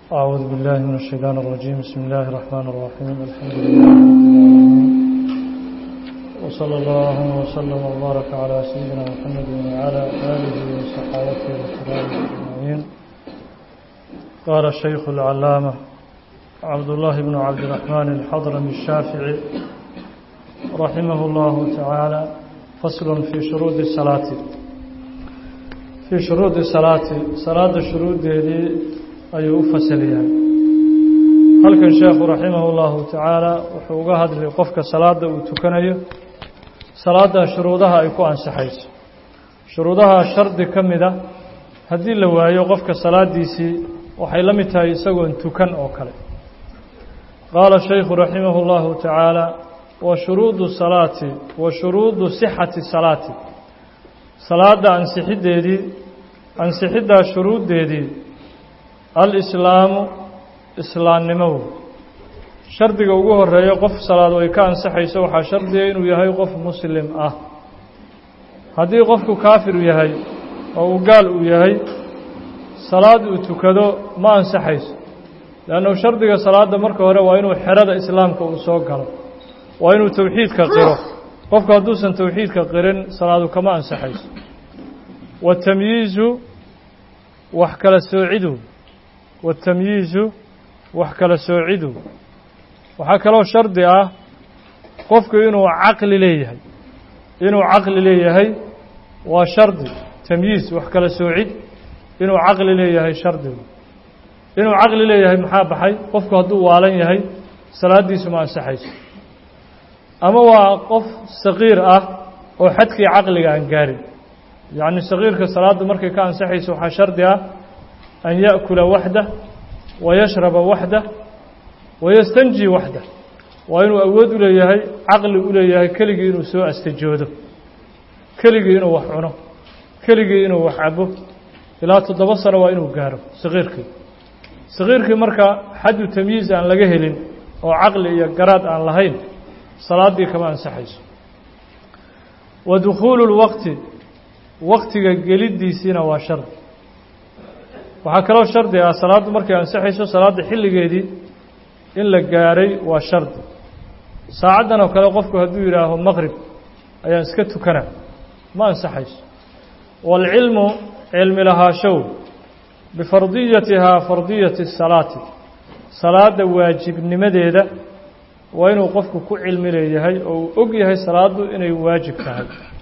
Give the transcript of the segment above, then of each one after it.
أعوذ بالله من الشيطان الرجيم بسم الله الرحمن الرحيم الحمد لله رب العالمين وصلى الله وسلم وبارك على سيدنا محمد وعلى آله وصحابته الكرام أجمعين قال الشيخ العلامة عبد الله بن عبد الرحمن الحضرمي الشافعي رحمه الله تعالى فصل في شروط الصلاة في شروط الصلاة صلاة الشروط دي ayuu u fasal yahay halkan sheekhu raximah اllahu tacaala wuxuu uga hadlay qofka salaada uu tukanayo salaada shuruudaha ay ku ansaxayso shuruudaha shardi ka mida haddii la waayo qofka salaadiisii waxay la mid tahay isagoon tukan oo kale qaala shaykhu raximah اllahu tacaala wa shuruudu salaati wa shuruudu sixati salaati salaada ansixiddeedii ansixiddaa shuruuddeedii alislaamu islaamnimo shardiga ugu horeeya qof salaad ay ka ansaxayso waxaa shardiga inuu yahay qof muslim ah haddii qofku kaafir yahay oo uu gaal uu yahay salaad uu tukado ma ansaxayso leannu shardiga salaadda marka hore waa inuu xerada islaamka uu soo galo waa inuu towxiidka qiro qofku hadduusan towxiidka qirin salaadu kama ansaxayso watamyiizu wax kala soocidu watamyiizu wax kala soocidu waxaa kaloo shardi ah qofku inuu caqli leeyahay inuu caqli leeyahay waa shardi tamyiiz wax kala soocid inuu caqli leeyahay shardigu inuu caqli leeyahay maxaa baxay qofku hadduu waalan yahay salaaddiisu ma ansaxayso ama waa qof saqiir ah oo xadkii caqliga aan gaarin yacni saqiirka salaaddu markay ka ansaxayso waxaa shardi ah an yaأkula waxdah wayashraba waxdah wayastanji waxdah waa inuu awood u leeyahay caqli u leeyahay keligii inuu soo astajoodo keligii inuu wax cuno keligii inuu wax cabo ilaa toddoba sano waa inuu gaaro saqiirkii saqiirkii marka xaddu tamyiiz aan laga helin oo caqli iyo garaad aan lahayn salaaddii kama ansaxayso wa dukhuulu اlwaqti waqtiga geliddiisiina waa shardi waxaa kaloo shardi ah salaaddu markay ansaxayso salaadda xilligeedii in la gaaray waa shardi saacaddan oo kale qofku hadduu yidhaaho maqrib ayaan iska tukana ma ansaxayso waalcilmu cilmi lahaashow bifardiyatihaa fardiyati salaati salaadda waajibnimadeeda waa inuu qofku ku cilmi leeyahay oo uu og yahay salaaddu inay waajib tahay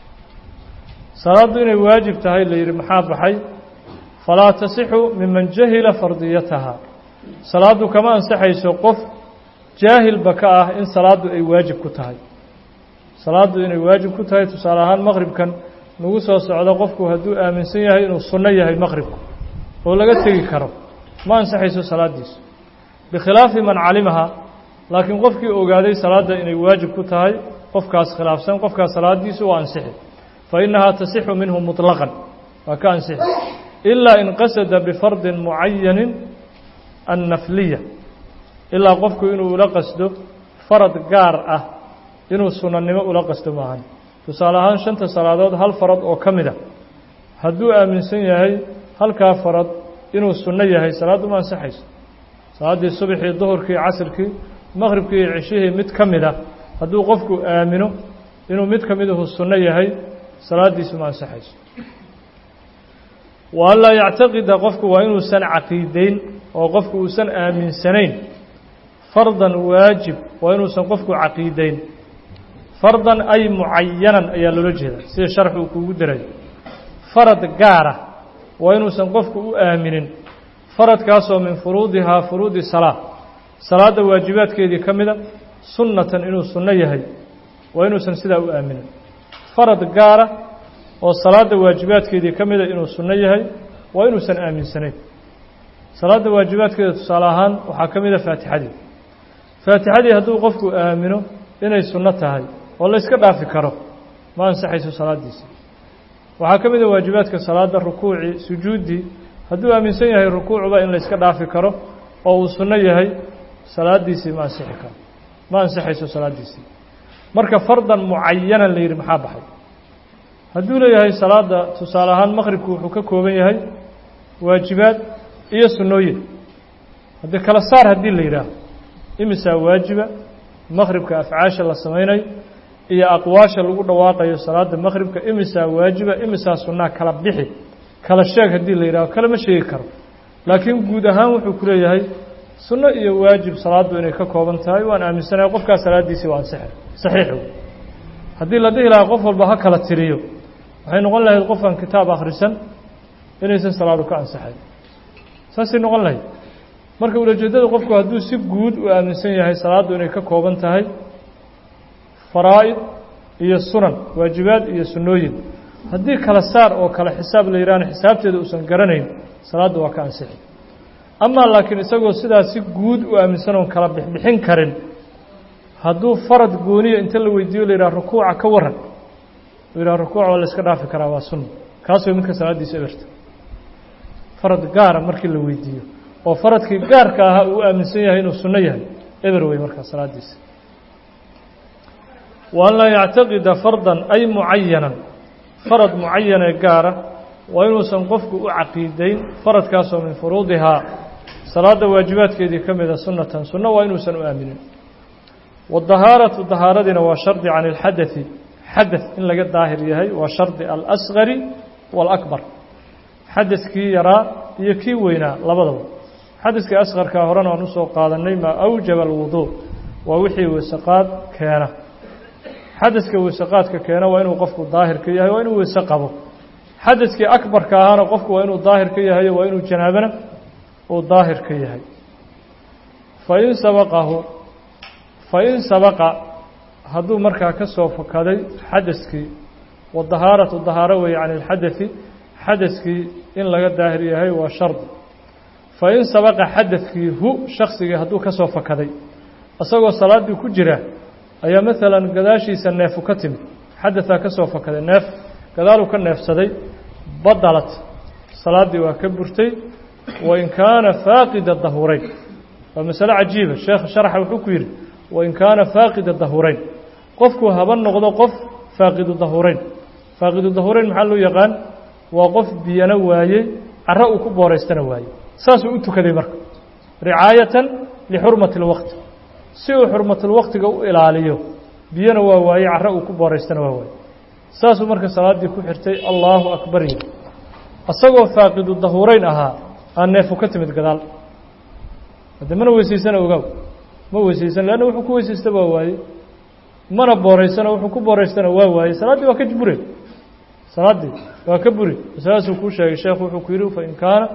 salaaddu inay waajib tahay la yidhi maxaa baxay falaa tasixu miman jahila fardiyataha salaaddu kama ansaxayso qof jaahilba ka ah in salaaddu ay waajib ku tahay salaaddu inay waajib ku tahay tusaale ahaan maqribkan nagu soo socdo qofku hadduu aaminsan yahay inuu sunno yahay maqribku oo laga tegi karo ma ansaxayso salaaddiisu bikhilaafi man calimaha laakiin qofkii ogaaday salaadda inay waajib ku tahay qofkaas khilaafsan qofkaas salaaddiisu waa ansixi fa innahaa tasixu minhu muطlaqan waa ka ansixi ilaa in qasada bifardin mucayanin annafliya ilaa qofku inuu ula qasdo farad gaar ah inuu sunannimo ula qasdo maahan tusaale ahaan shanta salaadood hal farad oo ka mid a hadduu aaminsan yahay halkaa farad inuu sunno yahay salaaddu ma ansaxayso salaaddii subaxii duhurkii casirkii maqhribkii iyo ceshihii mid ka mid a hadduu qofku aamino inuu mid ka miduhu sunno yahay salaaddiisu ma ansaxayso wa an laa yactaqida qofku waa inuusan caqiideyn oo qofku uusan aaminsanayn fardan waajib waa inuusan qofku caqiideyn fardan ay mucayanan ayaa loola jeeda sida sharxu uu kuugu darayo farad gaara waa inuusan qofku u aaminin faradkaasoo min furuudihaa furuudi salaa salaadda waajibaadkeedii ka mida sunnatan inuu sunno yahay waa inuusan sidaa u aaminin farad gaara oo salaadda waajibaadkeedii ka mida inuu sunno yahay waa inuusan aaminsanayn salaadda waajibaadkeeda tusaale ahaan waxaa ka mida faatixadii faatixadii hadduu qofku aamino inay sunno tahay oo la yska dhaafi karo ma ansaxayso salaaddiisa waxaa ka mida waajibaadka salaadda rukuucii sujuuddii hadduu aaminsan yahay rukuucba in la yska dhaafi karo oo uu sunno yahay salaaddiisii ma ansixi karo ma ansaxayso salaaddiisii marka fardan mucayanan la yidhi maxaa baxay hadduu leeyahay salaada tusaale ahaan maqribku wuxuu ka kooban yahay waajibaad iyo sunnooyin haddii kala saar haddii la yidhaaho imisaa waajiba maqhribka afcaasha la samaynayo iyo aqwaasha lagu dhawaaqayo salaada maqhribka imisaa waajiba imisaa sunnaa kala bixi kala sheeg haddii la yidhaho kalama sheegi karo laakiin guud ahaan wuxuu ku leeyahay sunno iyo waajib salaaddu inay ka kooban tahay waan aaminsanaya qofkaas salaaddiisii waa ansaxe saxiix wey haddii la dhihi lahaa qof walba ha kala tiriyo waxay noqon lahayd qofaan kitaab akhrisan inaysan salaadu ka ansaxayn saasay noqon lahayd marka ulajeeddada qofku hadduu si guud u aaminsan yahay salaaddu inay ka kooban tahay faraa'id iyo sunan waajibaad iyo sunnooyin haddii kala saar oo kale xisaab la yidhahna xisaabteeda uusan garanayn salaaddu waa ka ansixi amaa laakiin isagoo sidaas si guud u aaminsan oon kala bixbixin karin hadduu farad gooniya inta la weydiiyo la yidhaha rukuuca ka waran u yidhaha rukuuca waa la iska dhaafi karaa waa sunna kaas way midka salaaddiisa eberta farad gaara markii la weydiiyo oo faradkii gaarka ahaa uu aaminsan yahay inuu sunno yahay eber wey markaa salaaddiisa wa an laa yactaqida fardan ay mucayanan farad mucayanee gaara waa inuusan qofku u caqiidayn faradkaasoo min furuudihaa salaadda waajibaadkeedii ka mida sunnatan sunno waa inuusan u aaminin wadahaaratu dahaaradiina waa shardi can ilxadai xadaث in laga daahir yahay waa shardi alasgari wاlakbar xadaثkii yaraa iyo kii weynaa labadaba xadaثkii asqarkaa horena aan usoo qaadanay maa awjaba alwuduء waa wixii weysaqaad keena xadaثka weysaqaadka keena waa inuu qofku daahir ka yahay waa inuu weyse qabo xadaثkii akbarka ahaana qofku waa inuu daahir ka yahay waa inuu janaabana uu daahir ka yahay fain sabaqahu fain sabaqa hadduu markaa ka soo fakaday xadaثkii wadahaaratu dahaaro weeye can اlxadaثi xadaثkii in laga daahir yahay waa shardi fain sabaqa xadaثkii hu shaksigii hadduu ka soo fakaday isagoo salaaddii ku jira ayaa maalan gadaashiisa neefu ka timid xadaثaa ka soo fakaday neef gadaaluu ka neefsaday badalat salaaddii waa ka burtay wain kaana faaqida dahureyn waa masale cajiiba sheekh sharxa wuxuu ku yidhi wain kaana faaqida dahureyn qofku haba noqdo qof faaqidu dahureyn faaqidu dahureyn maxaa loo yaqaan waa qof biyana waayey caro uu ku booraystana waayey saasuu u tukaday marka ricaayatan lixurmati اlwaqti si uu xurmatulwaqtiga u ilaaliyo biyana waa waayey caro uu ku booraystana waa waayey saasuu marka salaaddii ku xirtay allaahu akbar yiri isagoo faaqidu dahureyn ahaa aan neefu ka timid gadaal hadde mana weysaysana ogaaw ma weysaysan leanna wuxuu ku weysaysta waa waayey mana booraysano wuxuu ku booraystana waa waayey salaaddii waa ka bure salaaddii waa ka buri saasuu kuu sheegay sheekhu wuxuu ku yidhi fain kaana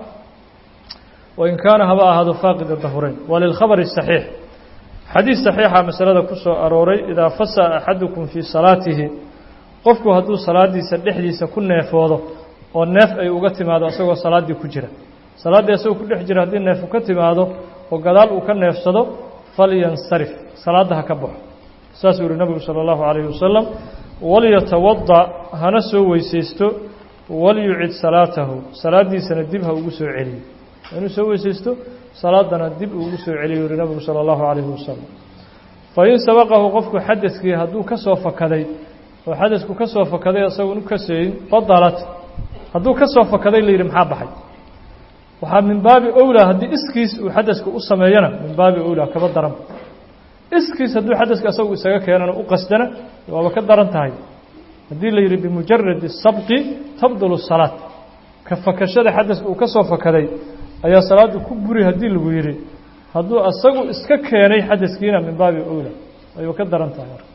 wain kaana haba ahaado faaqida dahureyn waa lilkhabari saxiix xadiis saxiixa masalada ku soo arooray idaa fasaa axadukum fii salaatihi qofku hadduu salaaddiisa dhexdiisa ku neefoodo oo neef ay uga timaado isagoo salaaddii ku jira salaaddii isagoo ku dhex jira haddii neefu ka timaado oo gadaal uu ka neefsado falyansarif salaadda ha ka baxo saasuu yihi nabigu salى اllahu عalayه wasalam walyatawada hana soo weysaysto walyucid salaatahu salaaddiisana dib ha ugu soo celiyo inuu soo weysaysto salaadana dib ugu soo celiyo yihi nabigu salى اllahu عalayhi wasalam fain sabaqahu qofku xadadkii hadduu ka soo fakaday oo xadadku ka soo fakaday isagoon u kaseeyin badalat hadduu ka soo fakaday la yidhi maxaa baxay waxaa min baabi owlaa haddii iskiis uu xadasku u sameeyana min baabi owlaa kaba daran iskiis hadduu xadaska asagu isaga keenana u qasdana waaba ka daran tahay haddii la yidhi bimujaradi sabqi tabdulu salaad ka fakashada xadaska uu ka soo fakaday ayaa salaaddu ku buri haddii lagu yidhi hadduu asagu iska keenay xadaskiina min baabi owlaa ayuu ka daran tahay marka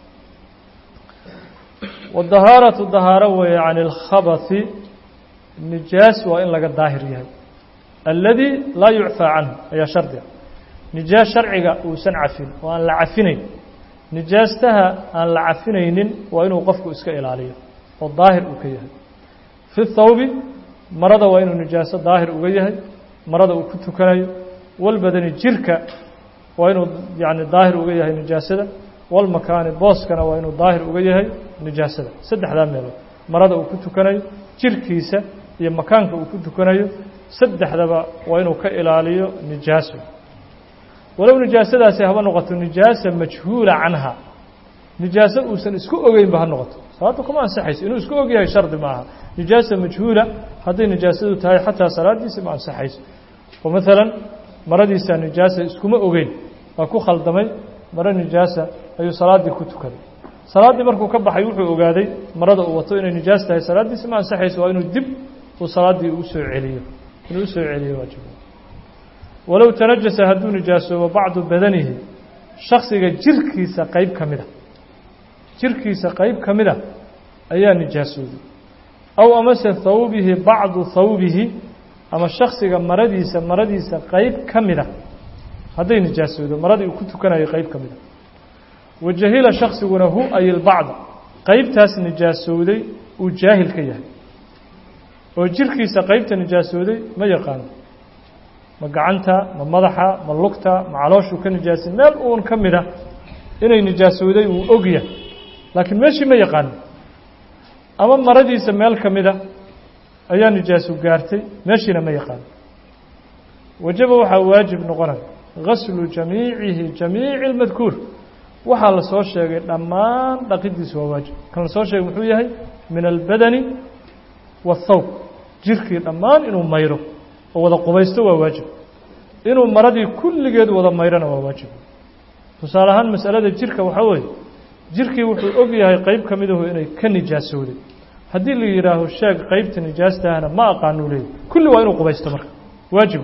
wadahaaratu dahaaro weeye can ilkhabasi nijaas waa in laga daahir yahay alladii laa yucfaa canhu ayaa shardiga nijaas sharciga uusan cafin oo aan la cafinayn nijaastaha aan la cafinaynin waa inuu qofku iska ilaaliyo oo daahir uu ka yahay fi thawbi marada waa inuu nijaaso daahir uga yahay marada uu ku tukanayo walbadani jirka waa inuu yani daahir uga yahay nijaasada walmakaani booskana waa inuu daahir uga yahay nijaasada saddexdaa meelood marada uu ku tukanayo jirkiisa iyo makaanka uu ku tukanayo saddexdaba waa inuu ka ilaaliyo nijaaso walow nijaasadaasi haba noqoto nijaasa majhuula canha nijaaso uusan isku ogeynba ha noqoto salaaddu kuma ansaxayso inuu isku og yahay shardi ma aha nijaasa majhuula hadday nijaasadu tahay xataa salaaddiisi ma ansaxayso oo maalan maradiisaa nijaasa iskuma ogeyn waa ku khaldamay maro nijaasa ayuu salaaddii ku tukaday salaaddii markuu ka baxay wuxuu ogaaday marada uu wato inay nijaas tahay salaaddiisi ma ansaxayso waa inuu dib uu salaaddii u soo celiyo inuu u soo celiyo waajib walow tanajasa hadduu nijaasoobo bacdu badanihi shaksiga jirkiisa qeyb ka mid a jirkiisa qeyb ka mid a ayaa nijaasooday aw amase thawbihi bacdu thawbihi ama shaksiga maradiisa maradiisa qeyb ka mid a hadday nijaasoodo maradii uu ku tukanayo qeyb ka mid a wajahila shaksiguna hu ay ilbacda qeybtaas nijaasowday uu jaahil ka yahay oo jirkiisa qeybta nijaasooday ma yaqaano ma gacanta ma madaxa ma lugta ma calooshuu ka nijaasin meel uun ka mid a inay nijaasowday uu og yahay laakiin meeshii ma yaqaano ama maradiisa meel ka mid a ayaa nijaasu gaartay meeshiina ma yaqaano wajaba waxaa waajib noqonaya gaslu jamiicihi jamiici اlmadkuur waxaa la soo sheegay dhammaan dhaqidiisu waa waajib kan la soo sheegay muxuu yahay min albadani waاthawb jirkii dhammaan inuu mayro oo wada qubaysto waa waajib inuu maradii kulligeed wada mayrona waa waajib tusaale ahaan masalada jirka waxaa weeye jirkii wuxuu og yahay qeyb ka midahu inay ka nijaasowday haddii la yidhaaho sheeg qeybta nijaastahana ma aqaanuu leeyahy kulli waa inuu qubaysto marka waajib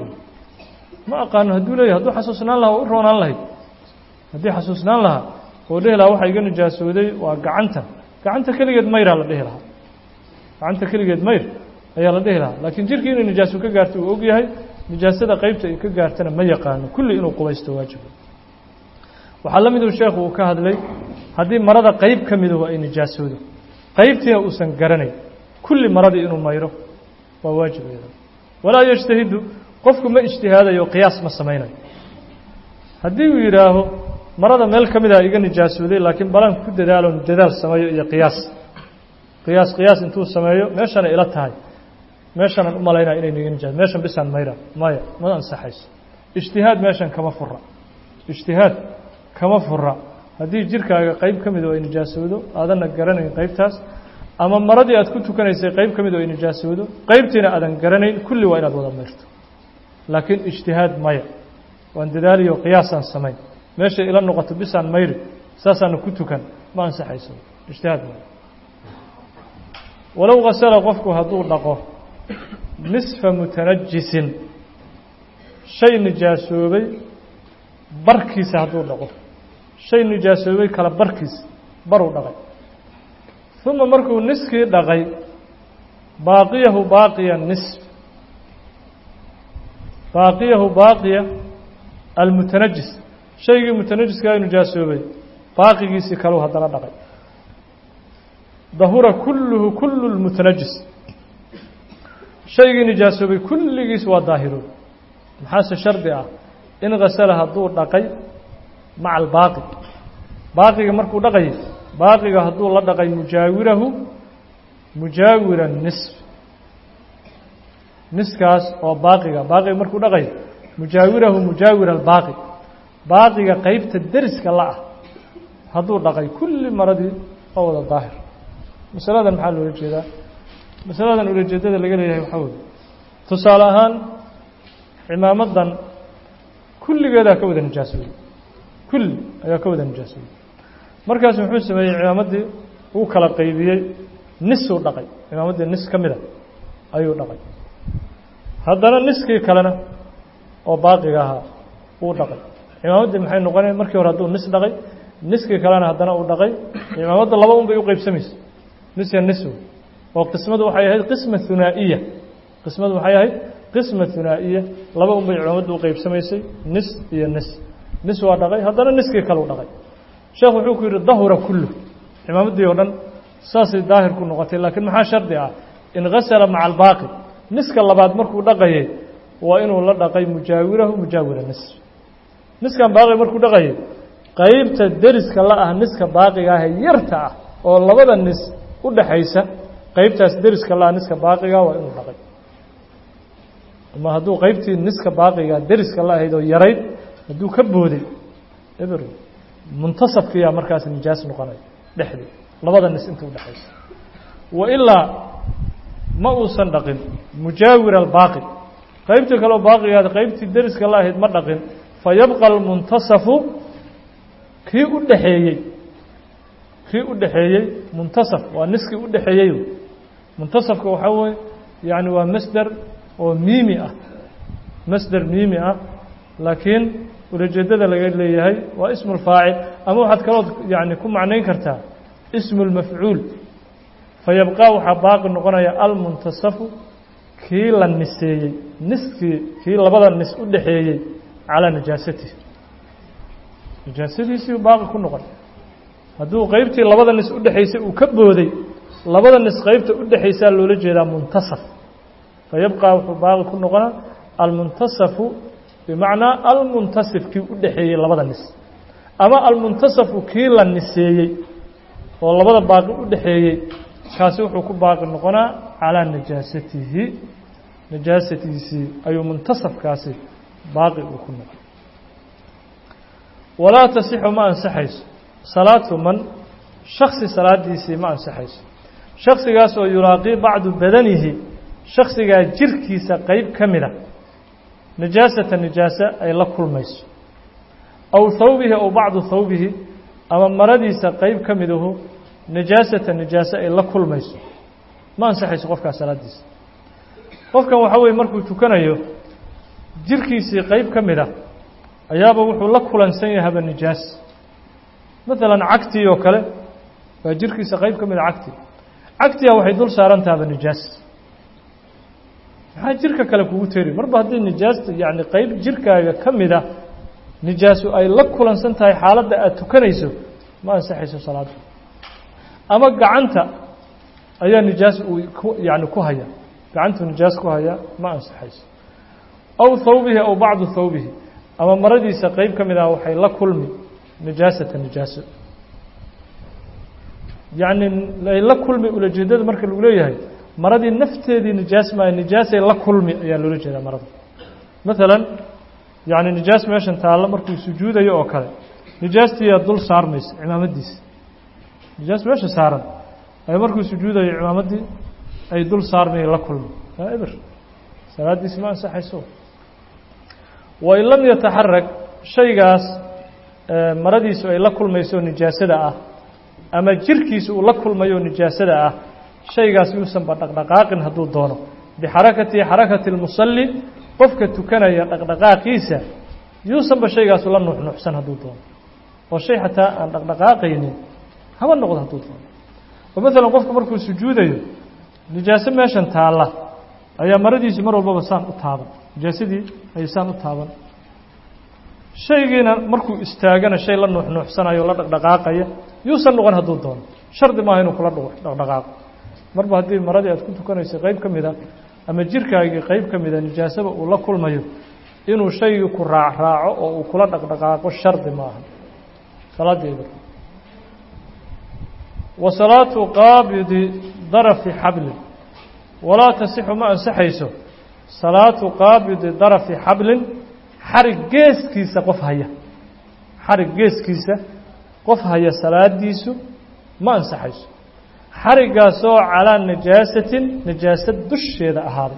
ma aqaano hadduu leeyahy hadduu xasuusnaan lahaa waa u roonaan lahayd haddii xasuusnaan lahaa oo dhehi lahaa waxa iga nijaasooday waa gacanta gacanta keligeed mayraa la dhehi lahaa gacanta keligeed mayr ayaa la dhehi lahaa laakiin jirkii inay nijaaso ka gaarto uu og yahay nijaasada qeybta ay ka gaartana ma yaqaano kulli inuu qubaysto waajib waxaa la miduu sheekhu uu ka hadlay haddii marada qeyb ka midahu ay nijaasoodo qeybtiina uusan garanayn kulli maradii inuu mayro waa waajib walaa yajtahidu qofku ma ijtihaadayo qiyaas ma samaynayo haddii uu yidhaaho marada meel ka mid a iga nijaasooday laakiin balan ku dadaaloon dadaal sameeyo iyo qiyaas qiyaas qiyaas intuu sameeyo meeshana ila tahay meeshanaan u malaynaya inay niga nijaas meeshan bisaan mayra maya ma ansaxayso ijtihaad meeshan kama fura ijtihaad kama fura haddii jirkaaga qeyb ka mid oo ay nijaasoodo aadanna garanayn qeybtaas ama maradii aad ku tukanaysay qeyb ka mid oo ay nijaasoodo qeybtiina aadan garanayn kulli waa inaad wada mayrto laakiin ijtihaad maya waan dadaaliyo qiyaasaan samayn meeshay ila noqoto bisaan mayri saasaana ku tukan ma ansaxayso ijtihaad maya walow kasala qofku hadduu dhaqo nisfa mutanajisin shay nijaasoobay barkiisa hadduu dhaqo shay nijaasoobay kala barkiisa baruu dhaqay uma markuu niskii dhaqay baaqiyahu baaqiya nisf baaqiyahu baaqiya almutanajis shaygii mutanajiska nijaasoobay baaqigiisii kaleu haddana dhaqay dahura kulluhu kullu lmutanajis shaygii nijaasoobay kulligiis waa daahiroob maxaase shardi ah in kasala hadduu dhaqay maca albaaqi baaqiga markuu dhaqayay baaqiga hadduu la dhaqay mujaawirahu mujaawira nisf niskaas oo baaqiga baaqiga markuu dhaqay mujaawirahu mujaawira albaaqi baaqiga qeybta deriska la ah hadduu dhaqay kulli maradii oo wada daahir masaladan maxaa loola jeedaa masaladan ulajeedada laga leeyahay waxaa weye tusaale ahaan cimaamadan kulligeedaa ka wada nijaasooday kulli ayaa ka wada nijaasooday markaas muxuu sameeyey cimaamaddii uu kala qaybiyey nisuu dhaqay cimaamaddii nis ka mida ayuu dhaqay haddana niskii kalena oo baaqiga ahaa uu dhaqay cimaamaddii maxay noqonaya markii hore hadduu nis dhaqay niskii kalena haddana uu dhaqay cimaamadda laba un bay u qeybsamaysa nis ya nis oo qismadu waxay ahayd qisma hunaa'iya qismadu waxay ahayd qisma hunaa'iya laba un bay cimaamadda u qeybsamaysay nis iyo nis nis waa dhaqay haddana niskii kaleu dhaqay sheekh wuxuu ku yidhi dahura kullu cimaamaddii oo dhan saasay daahir ku noqotay laakiin maxaa shardi ah in gasala maca albaaqi niska labaad markuu dhaqayay waa inuu la dhaqay mujaawirahu mujaawira nis niskan baaqi markuu dhaqayay qeybta deriska la ah niska baaqiga ah ee yarta ah oo labada nis u dhaxaysa qeybtaas deriska la ah niska baaqiga waa inuu dhaqay ama hadduu qeybtii niska baaqiga deriska la ahayd oo yarayd hadduu ka booday eber muntasabkiyaa markaas nijaas noqonaya dhexdii labada nis inta u dhexaysa wa ilaa ma uusan dhaqin mujaawir albaaqi qaybtii kaleo baaqigaad qaybtii deriska la ahayd ma dhaqin fa yabqa almuntasafu kii u dhexeeyey kii u dhexeeyey muntasaf waa niskii u dhexeeyey muntasafka waxaa weye yani waa masder oo miimi ah masder miimi ah laakiin ulajeedada laga leeyahay waa ismu lfaacil ama waxaad kalood yani ku macnayn kartaa ismu lmafcuul fayabqaa waxaa baaqi noqonaya almuntasafu kii la niseeyey niskii kii labada nis u dhexeeyey calaa najaasatihi najaasadiisii baaqi ku noqon hadduu qeybtii labada nis udhexaysay uu ka booday labada nis qeybta udhexaysaa loola jeedaa muntasaf fayabqaa wuxuu baaqi ku noqonaa almuntasafu bimacnaa almuntasif kii u dhexeeyey labada nis ama almuntasafu kii la niseeyey oo labada baaqi u dhexeeyey kaasi wuxuu ku baaqi noqonaa calaa najaasatihi najaasatiisii ayuu muntasafkaasi baaqi uu ku noqon walaa tasixu ma ansaxayso salaatu man shaksi salaadiisii ma ansaxayso shaksigaas oo yulaaqii bacdu badanihi shaksigaa jirkiisa qeyb ka mida najaasata nijaase ay la kulmayso aw thawbihi aw bacdu thawbihi ama maradiisa qeyb ka midahu najaasata nijaase ay la kulmayso ma ansaxayso qofkaas salaadiisa qofkan waxaa weye markuu tukanayo jirkiisii qeyb ka mid a ayaaba wuxuu la kulansan yahaba nijaas maalan cagtii oo kale waa jirkiisa qeyb ka mid a cagti cagtiga waxay dul saaran tahaba nijaas maxaa jirka kale kugu teri marba haddii nijaasta yacni qeyb jirkaaga ka mid a nijaasu ay la kulansan tahay xaaladda aada tukanayso ma ansaxayso salaadda ama gacanta ayaa nijaas uu ku yani ku haya gacantuu nijaas ku haya ma ansaxayso aw thawbihi aw bacdu thawbihi ama maradiisa qeyb ka mid ah waxay la kulmi nijaasata nijaaso yacni ay la kulmi ulajeedada marka lagu leeyahay maradii nafteedii nijaas maayo nijaasay la kulmi ayaa loola jeedaa marada maalan yacni nijaas meeshan taallo markuu sujuudayo oo kale nijaastiiyaa dul saarmaysa cimaamadiisa nijaas meesha saaran ay markuu sujuudayo cimaamaddii ay dul saarmay la kulmi aa eber salaaddiisi ma ansaxayso wain lam yataxarag shaygaas maradiisu ay la kulmayso nijaasada ah ama jirkiisu uu la kulmayo nijaasada ah shaygaas yuusanba dhaqdhaqaaqin hadduu doono bixarakati xarakati اlmusalli qofka tukanaya dhaqdhaqaaqiisa yuusanba shaygaasu la nuuxnuuxsan hadduu doono oo shay xataa aan dhaqdhaqaaqaynin haba noqdo hadduu doono oo maalan qofka markuu sujuudayo nijaaso meeshan taalla ayaa maradiisu mar walbaba saan u taaban nijaasadii ayay saan u taaban shaygiina markuu istaagana shay la nuuxnuuxsanayo la dhaqdhaqaaqaya yuusan noqon hadduu doono shardi maaha inuu kula dhaqdhaqaaqo marba haddii maradii aad ku tukanayso qeyb ka mida ama jirkaagii qeyb ka mida nijaasaba uu la kulmayo inuu shaygii ku raacraaco oo uu kula dhaqdhaqaaqo shardi maaha salaadeeda wa salaatu qaabidi darafi xablin walaa tasixu ma ansaxayso salaatu qaabidi darafi xablin xarig geeskiisa qof haya xarig geeskiisa qof haya salaadiisu ma ansaxayso xarigaasoo calaa najaasatin najaasad dusheeda ahaaday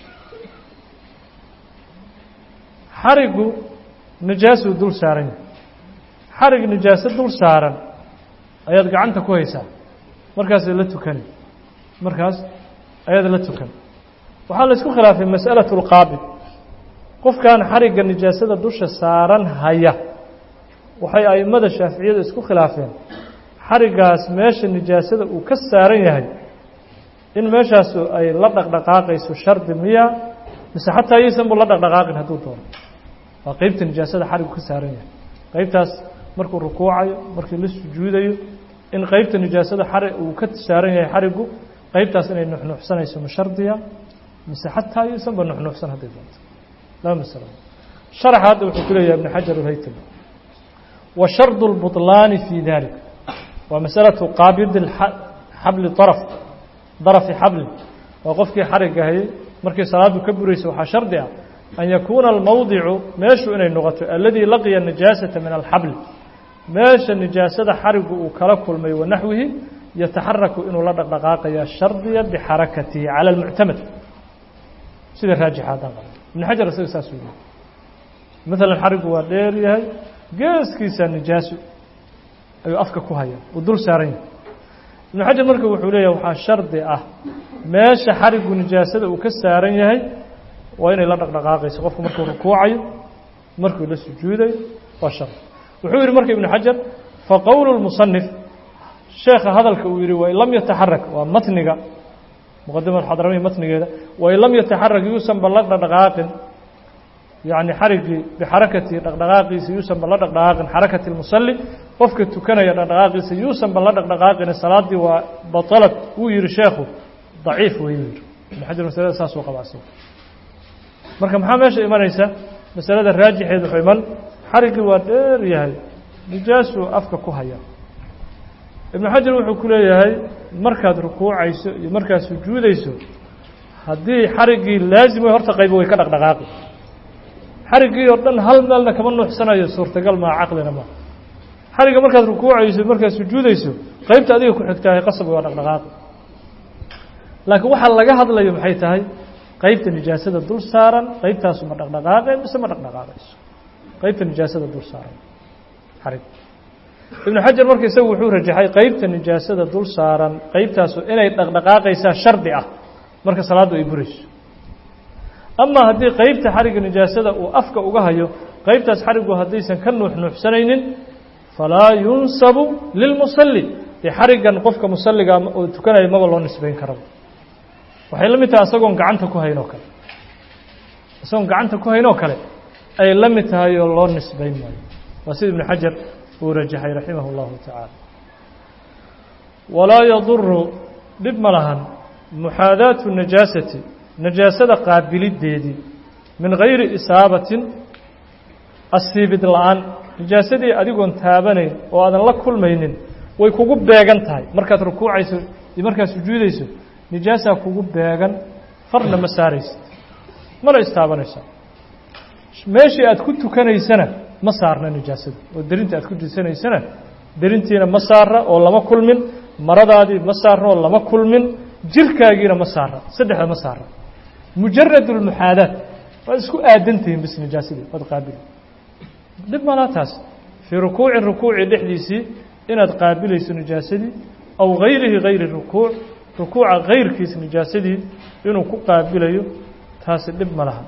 xarigu najaasuu dul saaran yahay xarig najaaso dul saaran ayaad gacanta ku haysaa markaasad la tukani markaas ayaad la tukan waxaa la isku khilaafay mas'alatu اlqaabid qofkan xarigga nijaasada dusha saaran haya waxay a'immada shaaficiyadu isku khilaafeen xarigaas meesha nijaasada uu ka saaran yahay in meeshaasu ay la dhaqdhaqaaqayso shardi miya mise xataa yaysan bu la dhaqdhaqaaqin hadduu doono waa qeybta nijaasada xarigu ka saaran yahay qeybtaas markuu rukuucayo markii la sujuudayo in qeybta nijaasada xari uu ka saaran yahay xarigu qeybtaas inay nuxnuuxsanayso ma shardiya mise xataa yaysan ba nuxnuuxsan hadday doonto laba masalo sharaxa hadda wuxuu ku leeyahay ibn xajar alhaytami wa shardu اlbuطlaani fi dalik waa masalatu qaabidi xabli daraf darafi xablin waa qofkii xarigga hayay markii salaaddu ka buraysa waxaa shardi ah an yakuuna almowdicu meeshu inay noqoto aladii laqiya nijaasata min alxabli meesha nijaasada xarigu uu kala kulmay wanaxwihi yataxaraku inuu la dhaqdhaqaaqaya shardiya bixarakatihi cala almuctamad sida raajixa haddaan qaba ibnu xajar isaga saasuu yihi maalan xarigu waa dheer yahay geeskiisa nijaaso ayuu afka ku haya uu dul saaran yahay ibnu xajar marka wuxuu leeyahay waxaa shardi ah meesha xarigu nijaasada uu ka saaran yahay waa inay la dhaqdhaqaaqayso qofku markuu rukuucayo markuu la sujuudayo waa shardi wuxuu yihi marka ibnu xajar faqowlu lmusanif sheekha hadalka uu yihi wain lam yataxarak waa matniga muqadimad xadramiya matnigeeda wain lam yataxarak yuusanba la dhaqdhaqaaqin yacni xarigii bixarakati dhaqdhaqaaqiisa yuusanba la dhaqdhaqaaqin xarakati lmusalli qofka tukanaya dhaqdhaqaaqiisa yuusanba la dhaqdhaqaaqin salaaddii waa batalad wuu yihi sheekhu daciif wey yuu yihi ibnu xajar masalada saasuu qabacsan marka maxaa meesha imanaysa masalada raajixeed wuxuu iman xariggii waa dheer yahay nijaasuu afka ku haya ibnu xajar wuxuu ku leeyahay markaad rukuucayso iyo markaad sujuudayso haddii xariggii laazim way horta qaybo way ka dhaqdhaqaaqi xariggii oo dhan hal meelna kama nuuxsanayo suurtagal maa caqlina maa xarigga markaad rukuucayso markaad sujuudayso qaybta adiga ku xigtahay qasab waa dhaqdhaqaaqi laakiin waxaa laga hadlayo maxay tahay qaybta nijaasada dul saaran qaybtaasu ma dhaqdhaqaaqeen mise ma dhaqdhaqaaqayso qaybta nijaasada dul saaran xarig ibnu xajar marka isagu wuxuu rajaxay qaybta nijaasada dul saaran qaybtaasu inay dhaqdhaqaaqaysaa shardi ah marka salaaddu ay burayso ama haddii qaybta xarigga nijaasada uu afka uga hayo qaybtaas xariggu haddaysan ka nuux nuuxsanaynin falaa yunsabu lilmusalli dee xariggan qofka musalliga oo tukanaya maba loo nisbayn karaba waxay la mid tahay asagoon gacanta ku hayn oo kale isagoon gacanta ku hayn oo kale ay la mid tahay oo loo nisbayn maayo waa sida ibnu xajar uu rajaxay raximah اllahu tacaala walaa yaduru dhib ma lahan muxaadaatu najaasati najaasada qaabilideedii min gayri isaabatin asiibid la-aan najaasadii adigoon taabanayn oo aadan la kulmaynin way kugu beegan tahay markaad rukuucayso iyo markaad sujuudayso nijaasaa kugu beegan farna ma saaraysid mana istaabanaysaa meeshii aad ku tukanaysana ma saarna nijaasada oo derinta aad ku dusanaysana derintiina ma saara oo lama kulmin maradaadii ma saarna oo lama kulmin jirkaagiina ma saara saddexda ma saara mujarad اlmuxaadaat waad isku aadantihiin bis nijaasadii waad qaabili dhib malaa taas fii rukuucin rukuuci dhexdiisii inaad qaabilayso nijaasadii aw gayrihi gayri rukuuc rukuuca gayrkiis nijaasadii inuu ku qaabilayo taasi dhib ma laha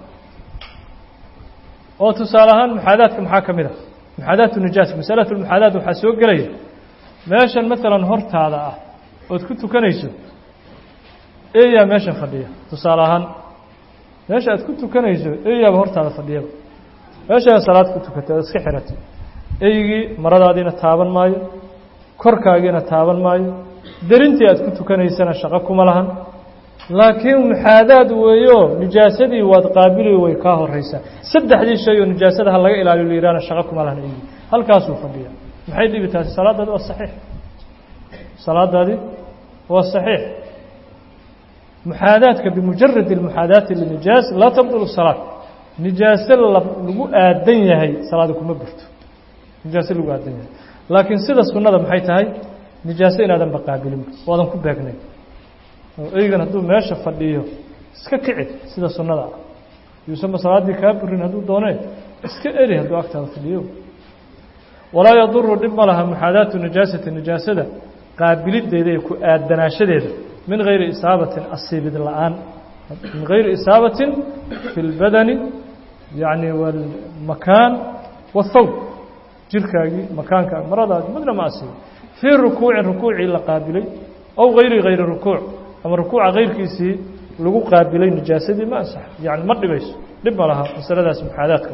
oo tusaale ahaan muxaadaadka maxaa ka mid a muxaadaatu nijaas masalatu lmuxaadaat waxaa soo gelaya meeshan maalan hortaada ah ood ku tukanayso eeyaa meeshan fadhiya tusaale ahaan meesha aad ku tukanayso eeyaaba hortaada fadhiyaba meeshaa salaad ku tukatay ood iska xiratay eygii maradaadiina taaban maayo korkaagiina taaban maayo derintii aad ku tukanaysana shaqo kuma lahan laakiin muxaadaad weeyo nijaasadii waad qaabili way kaa horeysaa saddexdii shay oo nijaasada ha laga ilaaliyo layihahna shaqo kuma lahan eygii halkaasuu fadhiya maxay dhibi taasi salaadaadi waa saxiix salaadaadi waa saxiix muxaadaadka bimujarad اlmuxaadaati linijaas laa tabdul salaad nijaase lagu aadan yahay salaada kuma burto nijaase lagu aadan yahay laakiin sida sunnada maxay tahay nijaase inaadan baqaabilin waadan ku beegnayn oo eygan hadduu meesha fadhiyo iska kici sida sunnada ah yuusanba salaaddii kaa burin hadduu doonee iska eri hadduu agtaada fadhiyo walaa yaduru dhib ma laha muxaadaatu nijaasati nijaasada qaabilideeda iyo ku aadanaashadeeda min gayri isaabatin asiibid la-aan min gayri isaabatin fi اlbadani yani wاlmakaan wاthawb jirkaagii makaanka maradaadi midna ma asiibo fii rukuucin rukuucii la qaabilay aw gayri gayri rukuuc ama rukuuca kayrkiisii lagu qaabilay nijaasadii ma ansax yani ma dhibayso dhib ma laha masaladaas muxaadaadka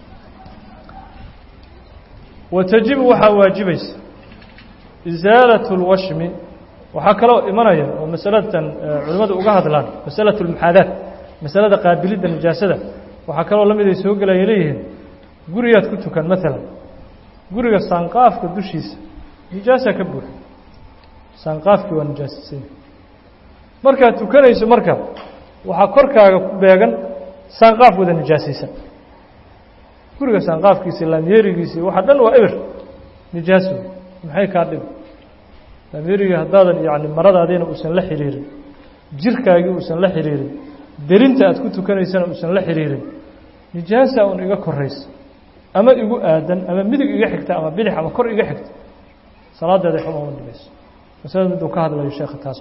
wa tajibu waxaa waajibaysa isaalaة اlwashmi waxaa kaloo imanaya oo masalatan culimmadu uga hadlaan masalaة اlmuxaadaat masalada qaabilidda nijaasada waxaa kaloo la mid ay soo gelaya leeyihiin gurigaad ku tukan maalan guriga saanqaafka dushiisa nijaasa ka buuxa saanqaafkii waa nijaasisay markaad tukanayso marka waxaa korkaaga ku beegan saanqaaf wada nijaasaysan guriga saanqaafkiisi laamyeerigiisii waxa dhan waa eber nijaaso maxay kaa dhibi laamyeerigii haddaadan yani maradaadiina uusan la xiriirin jirkaagii uusan la xiriirin derinta aad ku tukanaysana uusan la xiriirin nijaasa un iga koraysa ama igu aadan ama midig iga xigta ama bidix ama kor iga xigta salaadeeda xuma uma dhimayso masalada miduu ka hadlayo sheekha taas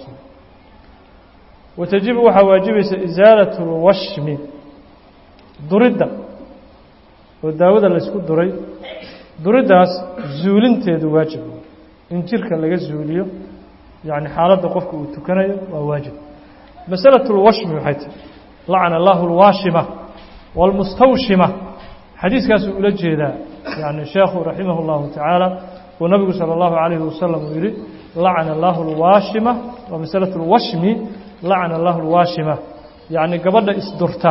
watajibu waxaa waajibaysa isaalat اlwashmi duridda oo daawada laysku duray duriddaas zuulinteedu waajib in jirka laga zuuliyo yani xaaladda qofka uu tukanayo waa waajib masalaة اlwashmi waxay tahi lacana allahu اlwaashima wاlmustawshima xadiiskaasuu ula jeedaa yani sheekhu raximah اllahu tacaala uu nabigu salى اllahu عalayhi wasalam uu yihi lacana allahu اlwaashima waa masalaة اlwashmi lacana allahu اlwaashima yacni gabadha isdurta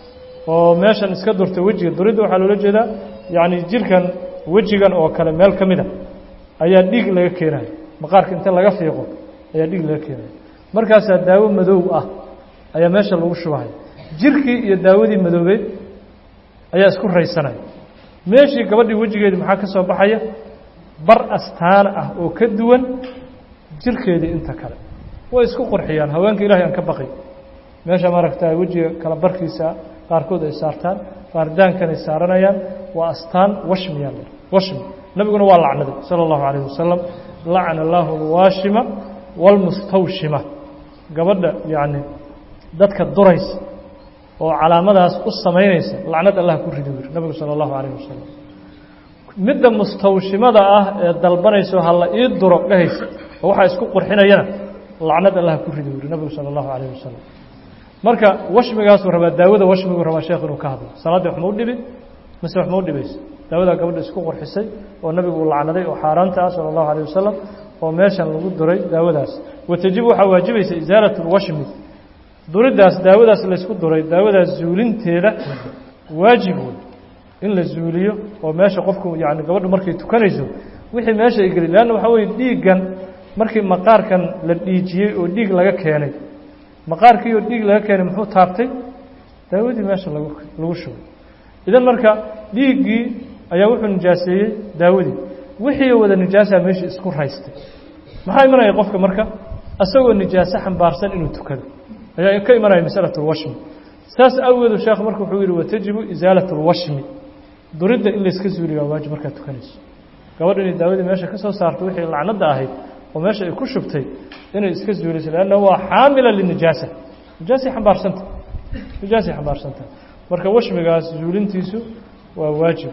oo meeshan iska durta wejiga duridda waxaa loola jeedaa yacni jirkan wejigan oo kale meel ka mida ayaa dhiig laga keenaya maqaarka inta laga fiiqo ayaa dhiig laga keenaya markaasaa daawo madow ah ayaa meesha lagu shubahaya jirkii iyo daawadii madoobeed ayaa isku raysanaya meeshii gabadhii wejigeedii maxaa ka soo baxaya bar astaan ah oo ka duwan jirkeedii inta kale way isku qurxiyaan haweenka ilahay aan ka baqay meesha maaragtaa wejiga kala barkiisa qaarkood ay saartaan qaardaankan ay saaranayaan waa astaan washmiyaa la washmi nabiguna waa lacnaday sala allahu calayh wasalam lacana allahu alwaashima waalmustawshima gabadha yacni dadka duraysa oo calaamadaas u samaynaysa lacnad allah ku ridi yiri nabigu sala allahu calayh wasalam midda mustawshimada ah ee dalbanayso ha la ii duro dhehaysa oo waxaa isku qurxinayana lacnad allah ku ridi yiri nabigu sala allahu calayh wasalam marka washmigaasuu rabaa daawada washmiguu rabaa sheekh inuu ka hadlo salaaddii waxma u dhibi mise waxma u dhibayso daawadaa gabadha isku qurxisay oo nabigu uu lacnaday oo xaaraanta ah sala allahu alayh wasalam oo meeshan lagu duray daawadaas watajibu waxaa waajibaysa isaalat lwashmi duriddaas daawadaas laysku duray daawadaas zuulinteeda waajib wey in la zuuliyo oo meesha qofku yani gabadhu markay tukanayso wixii meesha ay geli leanna waxaa weye dhiiggan markii maqaarkan la dhiijiyey oo dhiig laga keenay maqaarkii oo dhiig laga keenay muxuu taabtay daawadii meesha lagu lagu shubay idan marka dhiiggii ayaa wuxuu nijaaseeyey daawadii wixii wada nijaasaa meeshii isku raystay maxaa imanaya qofka marka isagoo nijaaso xambaarsan inuu tukado ayaa ka imanaya masalat اlwashmi saas awgeedu sheekh marka wuxuu yihi watajibu isaalat اlwashmi duridda in layska zuuliyo waa waajib markaad tukanayso gabadha inay daawadii meesha ka soo saarto wixii lacnadda ahayd oo meesha ay ku shubtay inay iska zuuliso lanna waa xaamila linijaasa nijaasay xambaarsanta nijaasay xambaarsanta marka washmigaas zuulintiisu waa waajib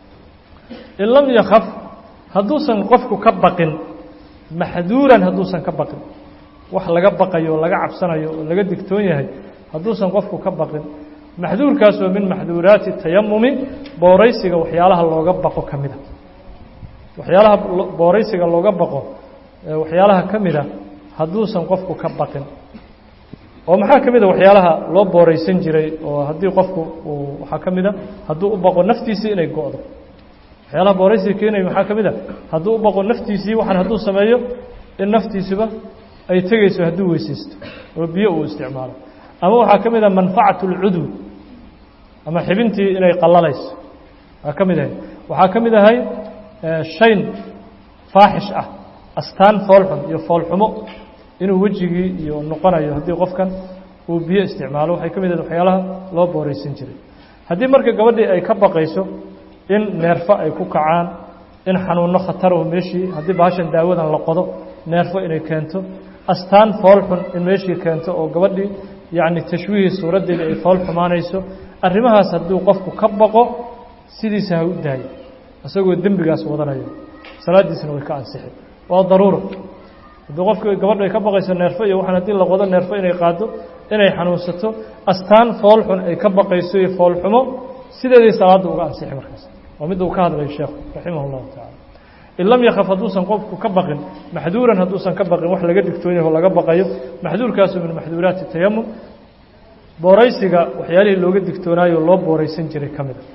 in lam yakaf hadduusan qofku ka baqin maxduuran hadduusan ka baqin wax laga baqayo oo laga cabsanayo oo laga digtoon yahay hadduusan qofku ka baqin maxduurkaas oo min maxduuraati tayamumi booraysiga waxyaalaha looga baqo ka mida waxyaalaha booraysiga looga baqo waxyaalaha ka mida hadduusan qofku ka baqin oo maxaa ka mida waxyaalaha loo booraysan jiray oo haddii qofku uu waxaa ka mida hadduu u baqo naftiisii inay go-do waxyaalaha booraysiga keenaya maxaa ka mid a hadduu u baqo naftiisii waxaan hadduu sameeyo in naftiisuba ay tegeyso hadduu weysaysto oo biyo uu isticmaalo ama waxaa ka mid a manfacatu اlcudwi ama xibintii inay qallalayso waa ka mid ahay waxaa ka mid ahay shayn faaxish ah astaan foolxun iyo foolxumo inuu wejigii iyo noqonayo haddii qofkan uu biyo isticmaalo waxay ka mid ahayd waxyaalaha loo booraysan jiray haddii marka gabadhii ay ka baqayso in neerfo ay ku kacaan in xanuunno khataraho meeshii haddii bahashan daawadan la qodo neerfo inay keento astaan foolxun in meeshii keento oo gabadhii yacni tashwiihii suuraddeeda ay fool xumaanayso arrimahaas hadduu qofku ka baqo sidiisa ha u daayo isagoo dembigaas wadanayo salaaddiisna way ka ansixi waa daruuro haddii qofku gabadhu ay ka baqayso neerfo iyo waxaan haddii la qodo neerfo inay qaado inay xanuunsato astaan foolxun ay ka baqayso iyo foolxumo sideeday salaadda uga ansixi markaas waa midda uu ka hadlayo sheekhu raximah اllahu tacala in lam yakaf hadduusan qofku ka baqin maxduuran hadduusan ka baqin wax laga digtoon yaho laga baqayo maxduurkaasu min maxduuraati tayamum booraysiga waxyaalihii looga digtoonaayo loo booraysan jiray ka mida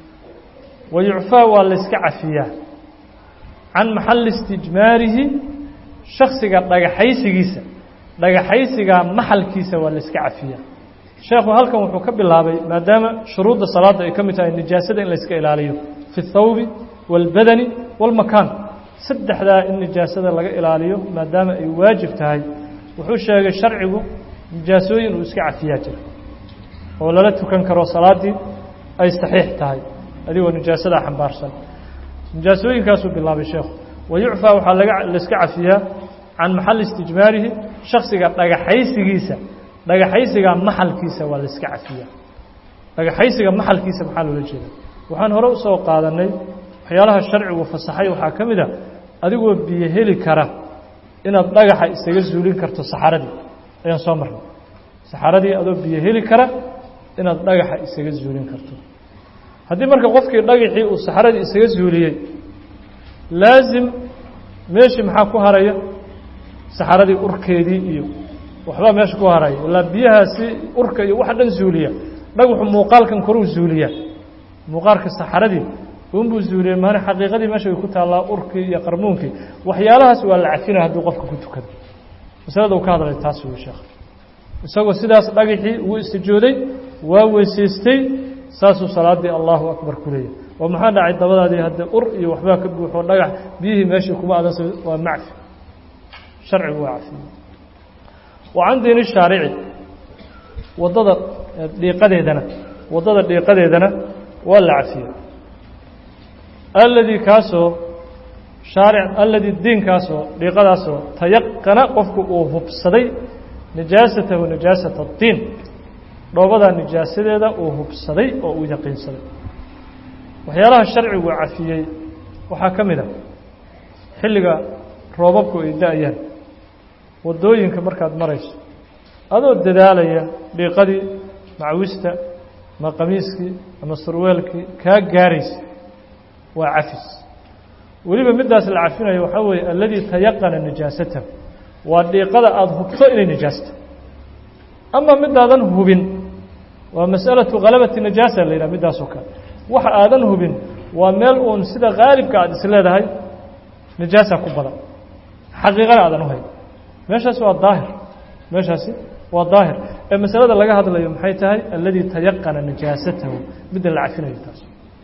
wa yucfaa waa layska cafiyaa can maxalli istijmaarihi shaksiga dhagaxaysigiisa dhagaxaysiga maxalkiisa waa layska cafiyaa sheekhu halkan wuxuu ka bilaabay maadaama shuruudda salaadda ay ka mid tahay nijaasada in layska ilaaliyo fi اthawbi wاlbadani wاlmakaan saddexdaa in nijaasada laga ilaaliyo maadaama ay waajib tahay wuxuu sheegay sharcigu nijaasooyin uu iska cafiyaa jira oo lala tukan karo salaaddii ay saxiix tahay adigoo nijaasadaa xambaarsan nijaasooyinkaasuu bilaabay sheekhu wayucfaa waxaa laga layska cafiyaa can maxalli istijmaarihi shaksiga dhagaxaysigiisa dhagaxaysiga maxalkiisa waa layska cafiyaa dhagaxaysiga maxalkiisa maxaa loola jeeda waxaan hore usoo qaadanay waxyaalaha sharcigu fasaxay waxaa ka mid a adigoo biyo heli kara inaad dhagaxa isaga zuulin karto saxaradii ayaan soo marnay saxaradii adoo biyo heli kara inaad dhagaxa isaga zuulin karto haddii marka qofkii dhagaxii uu saxaradii isaga zuuliyey laasim meeshii maxaa ku haraya saxaradii urkeedii iyo waxbaa meesha ku haraya ilaa biyahaasi urka iyo waxa dhan zuuliya dhagaxu muuqaalkan koruu zuuliya muuqaalka saxaradii unbuu zuuliyey maana xaqiiqadii meesha way ku taallaa urkii iyo qarmuunkii waxyaalahaas waa la cafina hadduu qofka ku tukado masalada uu ka hadlay taas wey sheekh isagoo sidaas dhagaxii wuu istijooday waa weysaystay saasuu salaaddii allahu akbar ku leeyahy oo maxaa dhacay dabadaadii haddee ur iyo waxbaa ka buuxo dhagax biyihii meeshii kuma adansa waa macfi sharcigu waa cafiye wa can diini shaarici waddada dhiiqadeedana waddada dhiiqadeedana waa la cafiye alladii kaasoo shaaric alladii diinkaasoo dhiiqadaasoo tayaqana qofku uu hubsaday nijaasatahu nijaasata addiin dhoobadaa nijaasadeeda uu hubsaday oo uu yaqiinsaday waxyaalaha sharcigu cafiyey waxaa ka mid a xilliga roobabku ay da-ayaan waddooyinka markaad marayso adoo dadaalaya dhiiqadii macwista ama qamiiskii ama surweelkii kaa gaaraysa waa cafis weliba middaas la cafinayo waxaa weeye alladii tayaqana nijaasatahu waa dhiiqada aada hubto inay nijaasta ama midaadan hubin waa mas'alatu khalabati najaasa la yidhaha middaasoo kale waxa aadan hubin waa meel uun sida khaalibka aada is leedahay nijaasa ku badan xaqiiqana aadan u hayn meeshaasi waa daahir meeshaasi waa daahir ee masalada laga hadlayo maxay tahay alladii tayaqana nijaasatahu midda la cafinayo taas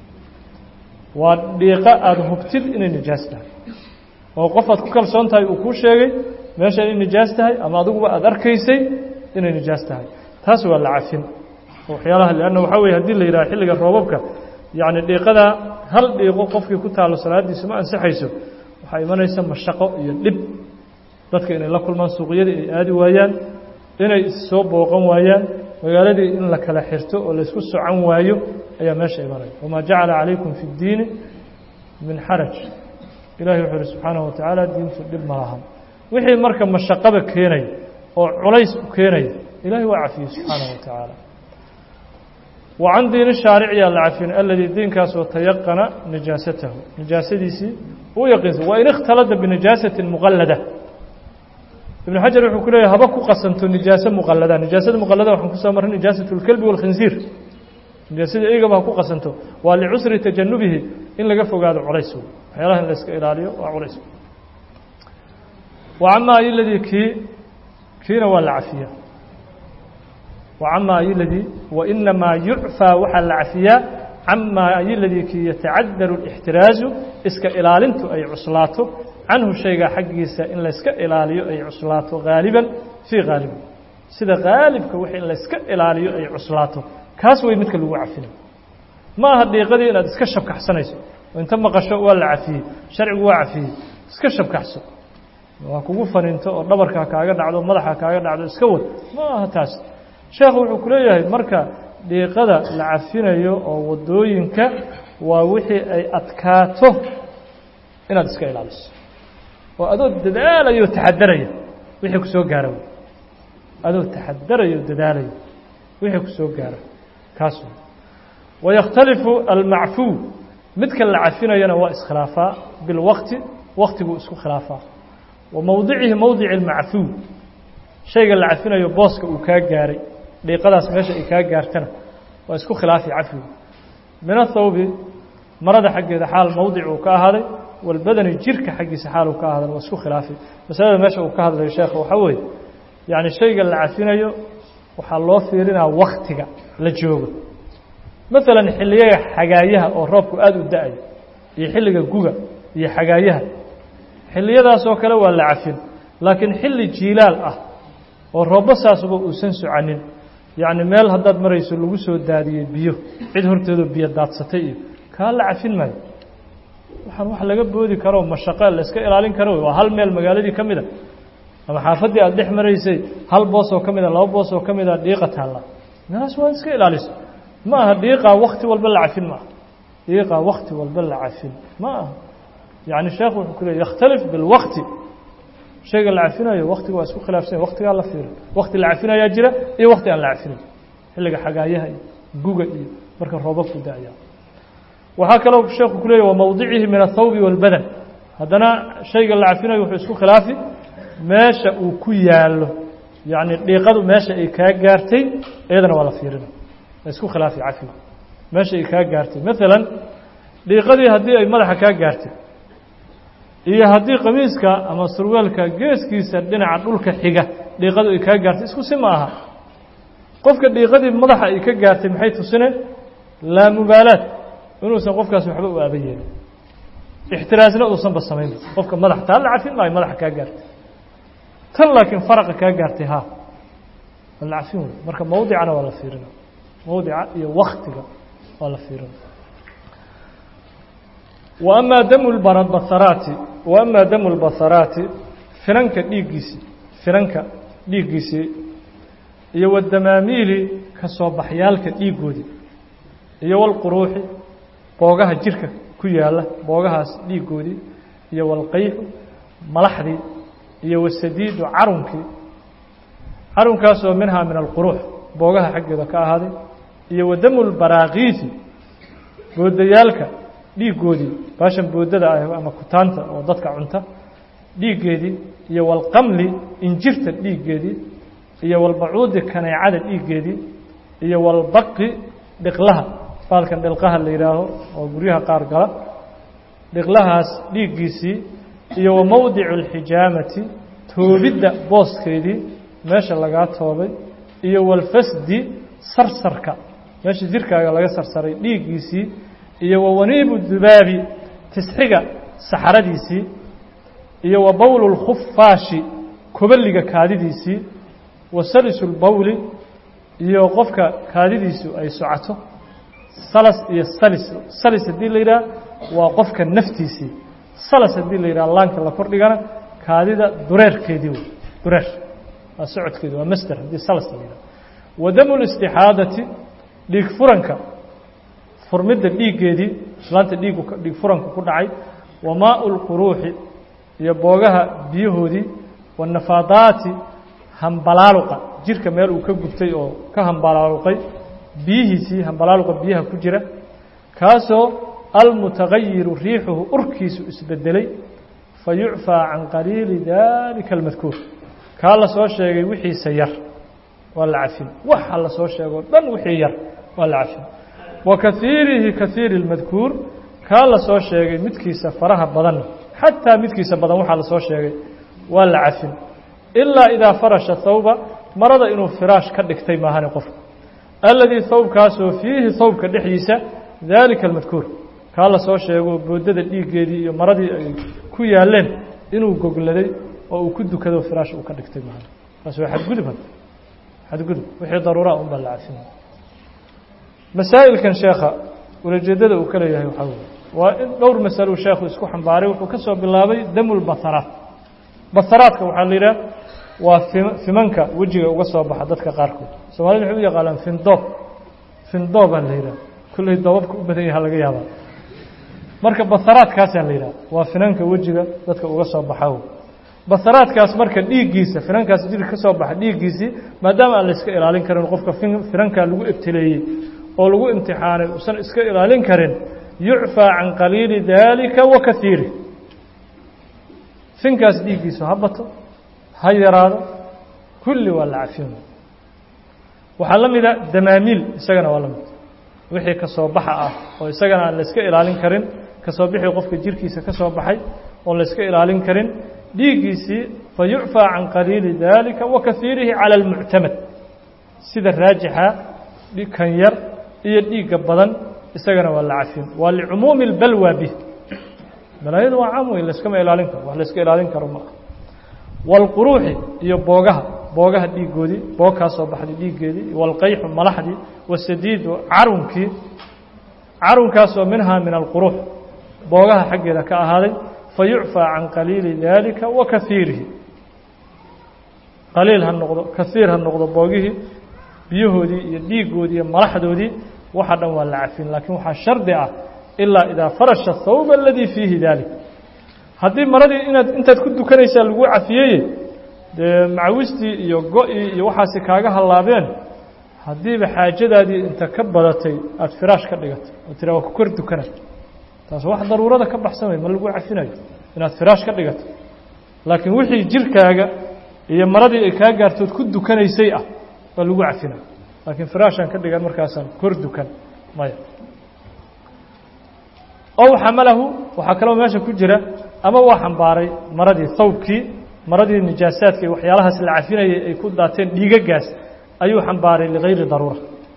waa dhiiqo aada hubtid inay nijaas tahay oo qof aad ku kalsoon tahay uu kuu sheegay meesha inay nijaas tahay ama adiguba aada arkaysay inay nijaas tahay taas waa la cafin waxyaalaha leanna waxaa weye hadii la yidhaha xilliga roobabka yacni dhiiqadaa hal dhiiqo qofkii ku taallo salaadiisu ma ansixayso waxaa imanaysa mashaqo iyo dhib dadka inay la kulmaan suuqyadii ay aadi waayaan inay issoo booqan waayaan magaaladii in la kala xirto oo laysku socan waayo ayaa meesha imanaya wamaa jacala calaykum fi اddiini min xaraj ilahi wuxuu uhi subxaanaه watacaala diintu dhib ma lahan wixii marka mashaqaba keenaya oo culays u keenaya ilahi waa cafiyey subxaanaه wa tacaala wa can diini shaariciyaa la cafin aladii diinkaasoo tayaqana nijaasatahu nijaasadiisii uu yaqiinsa wain ikhtalada binijaasati muqalada ibn xajar wuxuu ku leeyahy haba ku qasanto nijaaso muqalada nijaasada muqalada waxaan kusoo marray nijaasat اlkelbi wاlkhinsiir nijaasada eygaba ha ku qasanto waa licusri tajanubihi in laga fogaado culays waxyaalaha in la iska ilaaliyo waa culays wa camaa ayiladii kii kiina waa la cafiyaa wa camaa ayiladii wainamaa yucfaa waxaa la cafiyaa camaa ayiladii kii yatacadaru اlاxtiraazu iska ilaalintu ay cuslaato canhu shayga xaggiisa in layska ilaaliyo ay cuslaato haaliban fii haaliban sida haalibka wixii in layska ilaaliyo ay cuslaato kaas way midka lagu cafinayo ma aha dhiiqadii inaad iska shabkaxsanayso oo inta maqasho waa la cafiyey sharcigu waa cafiyey iska shabkaxso waa kugu faniinto oo dhabarka kaaga dhacdo madaxa kaaga dhacdo iska wad ma aha taas sheekhu wuxuu ku leeyahay marka dhiiqada la cafinayo oo waddooyinka waa wixii ay adkaato inaad iska ilaaliso oo adoo dadaalayo taxadaraya wixii ku soo gaara adoo taxadarayo dadaalaya wixii ku soo gaara kaas wayakhtalifu almacfuu midka la cafinayana waa iskhilaafaa bilwaqti waktiguu isku khilaafaa wa mowdicihi mowdici almacfuu shayga la cafinayo booska uu kaa gaaray dhiiqadaas meesha ay kaa gaartana waa isku khilaafi cafigu min athawbi marada xaggeeda xaal mowdic uu ka ahaaday walbadani jirka xaggiisa xaal uu ka ahaadan waa isku khilaafi masalada meesha uu ka hadlayo sheekha waxaa weeye yacni shayga la cafinayo waxaa loo fiirinaa waktiga la joogo maalan xilliyaga xagaayaha oo roobku aada u da-ayo iyo xilliga guga iyo xagaayaha xilliyadaasoo kale waa la cafin laakiin xilli jiilaal ah oo roobba saasuba uusan socanin yacni meel haddaad marayso lagu soo daadiyey biyo cid horteedoo biyo daadsatay iyo kaa la cafin maayo waxaan wax laga boodi karo mashaqe la iska ilaalin karo waa hal meel magaaladii ka mid a ama xaafaddii aada dhex maraysay hal boos oo ka mid a laba boos oo ka mid a dhiiqa taalla meelaas waa iska ilaaliso ma aha dhiiqaa wakti walba la cafin ma aha dhiiqaa wakti walba la cafin ma aha yacni sheekhu wuxuu ku leey yakhtalif bilwakti shayga la cafinayo waktiga waa isku khilaafsanya waktigaa la fiirin wakti la cafinayaa jira iyo wakti aan la cafinayn xilliga xagaayaha iyo guga iyo marka roobabku da-aya waxaa kaloo sheekhu ku leeyahy wa mawdicihi min athawbi walbadan haddana shayga la cafinayo wuxuu isku khilaafi meesha uu ku yaallo yacni dhiiqadu meesha ay kaa gaartay iyadana waa la fiirina waa isku khilaafi cafiga meesha ay kaa gaartay maalan dhiiqadii haddii ay madaxa kaa gaartay iyo haddii qamiiska ama surwaalka geeskiisa dhinaca dhulka xiga dhiiqadu ay kaa gaartay isku si ma aha qofka dhiiqadii madaxa ay ka gaartay maxay tusine laa mubaalaad inuusan qofkaas waxba u aaban yeelin ixtiraasna uusanba samaynba qofka madax taa la cafin maayo madaxa kaa gaartay tan laakiin faraqa kaa gaartay ha waa la cafin wey marka mawdicana waa la fiirina mawdica iyo waktiga waa la fiirina wa amaa damu lbasaraati wa amaa damu lbasaraati finanka dhiiggiisii finanka dhiiggiisii iyo wadamaamiili ka soo baxyaalka dhiiggoodii iyo walquruuxi boogaha jirka ku yaalla boogahaas dhiiggoodii iyo walqayxu malaxdii iyo wasadiidu carunkii carunkaasoo minhaa min alquruux boogaha xaggeeda ka ahaaday iyo wadamu lbaraakiisi boodayaalka dhiiggoodii baashan boodada ah ama kutaanta oo dadka cunta dhiiggeedii iyo walqamli injirta dhiiggeedii iyo walbacuudi kaneecada dhiiggeedii iyo walbaqi dhiqlaha baalkan dhilqaha la yidhaaho oo guryaha qaar gala dhiqlahaas dhiiggiisii iyo wa mowdicu alxijaamati toobidda booskeedii meesha lagaa toobay iyo walfasdi sarsarka meesha jirkaaga laga sarsaray dhiiggiisii iyo wa waniibu dubaabi tisxiga saxaradiisii iyo wa bowlu lkhufaashi kobaliga kaadidiisii wa salisu lbowli iyo qofka kaadidiisu ay socoto salas iyo salis salis haddii la yidhaha waa qofka naftiisii salas haddii la yidhaha laanka la kordhigana kaadida dureerkeedii wey dureer waa socodkeedi waa masder haddii salas la yidhaha wa damu listixaadati dhiig furanka furmidda dhiiggeedii islaanta dhiigu dhiig furanku ku dhacay wa maau lquruuxi iyo boogaha biyahoodii wanafaadaati hambalaaluqa jirka meel uu ka gubtay oo ka hambalaaluqay biyihiisii hambalaaluqa biyaha ku jira kaasoo almutagayiru riixuhu urkiisu isbedelay fa yucfaa can qaliili dalika almadkuur kaa la soo sheegay wixiisa yar waa la cafin waxa la soo sheegoo dhan wixii yar waa la cafin wa kaiirihi kaiiri اlmadkuur kaa la soo sheegay midkiisa faraha badanna xataa midkiisa badan waxaa la soo sheegay waa la cafin ilaa idaa farasha thawba marada inuu firaash ka dhigtay maahane qofka aladii thawbkaasoo fiihi thawbka dhexdiisa daalika almadkuur kaa la soo sheego boodada dhiiggeedii iyo maradii ay ku yaaleen inuu gogladay oo uu ku dukado firaash uu ka dhigtay maahane taas waa xadgudub had xadgudub wixii daruuraa un baa la cafin masaa'ilkan sheekha ulajeedada uu ka leeyahay waxaa wey waa in dhowr masaluu sheekhu isku xambaaray wuxuu ka soo bilaabay damu lbaharaat baharaadka waxaa la yidhaha waa fimanka wejiga uga soo baxa dadka qaarkood soomaalida waxay u yaqaanaan findoob findoobaa la yidhaha kulley doobabka u badan yaha laga yaabaa marka baharaadkaasaa la yidhaha waa finanka wejiga dadka uga soo baxa baharaadkaas marka dhiiggiisa finankaas jirka ka soo baxa dhiiggiisii maadaama aan la iska ilaalin karin qofka finankaa lagu ebteleeyey oo lagu imtixaanay usan iska ilaalin karin yucfaa can qaliili daalika wa kaiiri finkaas dhiiggiisu ha bato ha yaraado kulli waa la cafin waxaa la mida damaamiil isagana waa la mid wixii ka soo baxa ah oo isagana aan la iska ilaalin karin ka soo bixii qofka jirkiisa ka soo baxay oon la iska ilaalin karin dhiiggiisii fa yucfaa can qaliili daalika wa kaiirihi cala almuctamad sida raajixa kan yar iyo dhiigga badan isagana waa la cafin waa licumuumi اlbalwa bih balaayadu waa caam weyn layskama ilaalin karo wax layska ilaalin karo maaha wاlquruuxi iyo boogaha boogaha dhiiggoodii boog kaa soo baxday dhiiggeedii waalqayxu malaxdii wasadiidu carunkii carunkaasoo minhaa min alquruux boogaha xaggeeda ka ahaaday fa yucfaa can qaliili daalika wa kahiirihi qaliil ha noqdo kahiir ha noqdo boogihii biyahoodii iyo dhiiggoodii iyo malaxdoodii waxa dhan waa la cafin laakiin waxaa shardi ah ilaa idaa farasha thawba aladii fiihi daalik haddii maradii inaad intaad ku dukanaysaa lagu cafiyeye dee macawistii iyo go-ii iyo waxaasi kaaga hallaabeen haddiiba xaajadaadii inta ka badatay aada firaash ka dhigato oo tira waa ku kor dukana taas wax daruurada ka baxsan wey ma lagu cafinayo inaad firaash ka dhigato laakiin wixii jirkaaga iyo maradii ay kaa gaartood ku dukanaysay ah waa lagu cafina laakiin firaashaan ka dhigan markaasaan kor dukan maya ow xamalahu waxaa kaloo meesha ku jira ama waa xambaaray maradii thawbkii maradii nijaasaadka iyo waxyaalahaas la cafinayay ay ku daateen dhiigagaas ayuu xambaaray ligayri daruura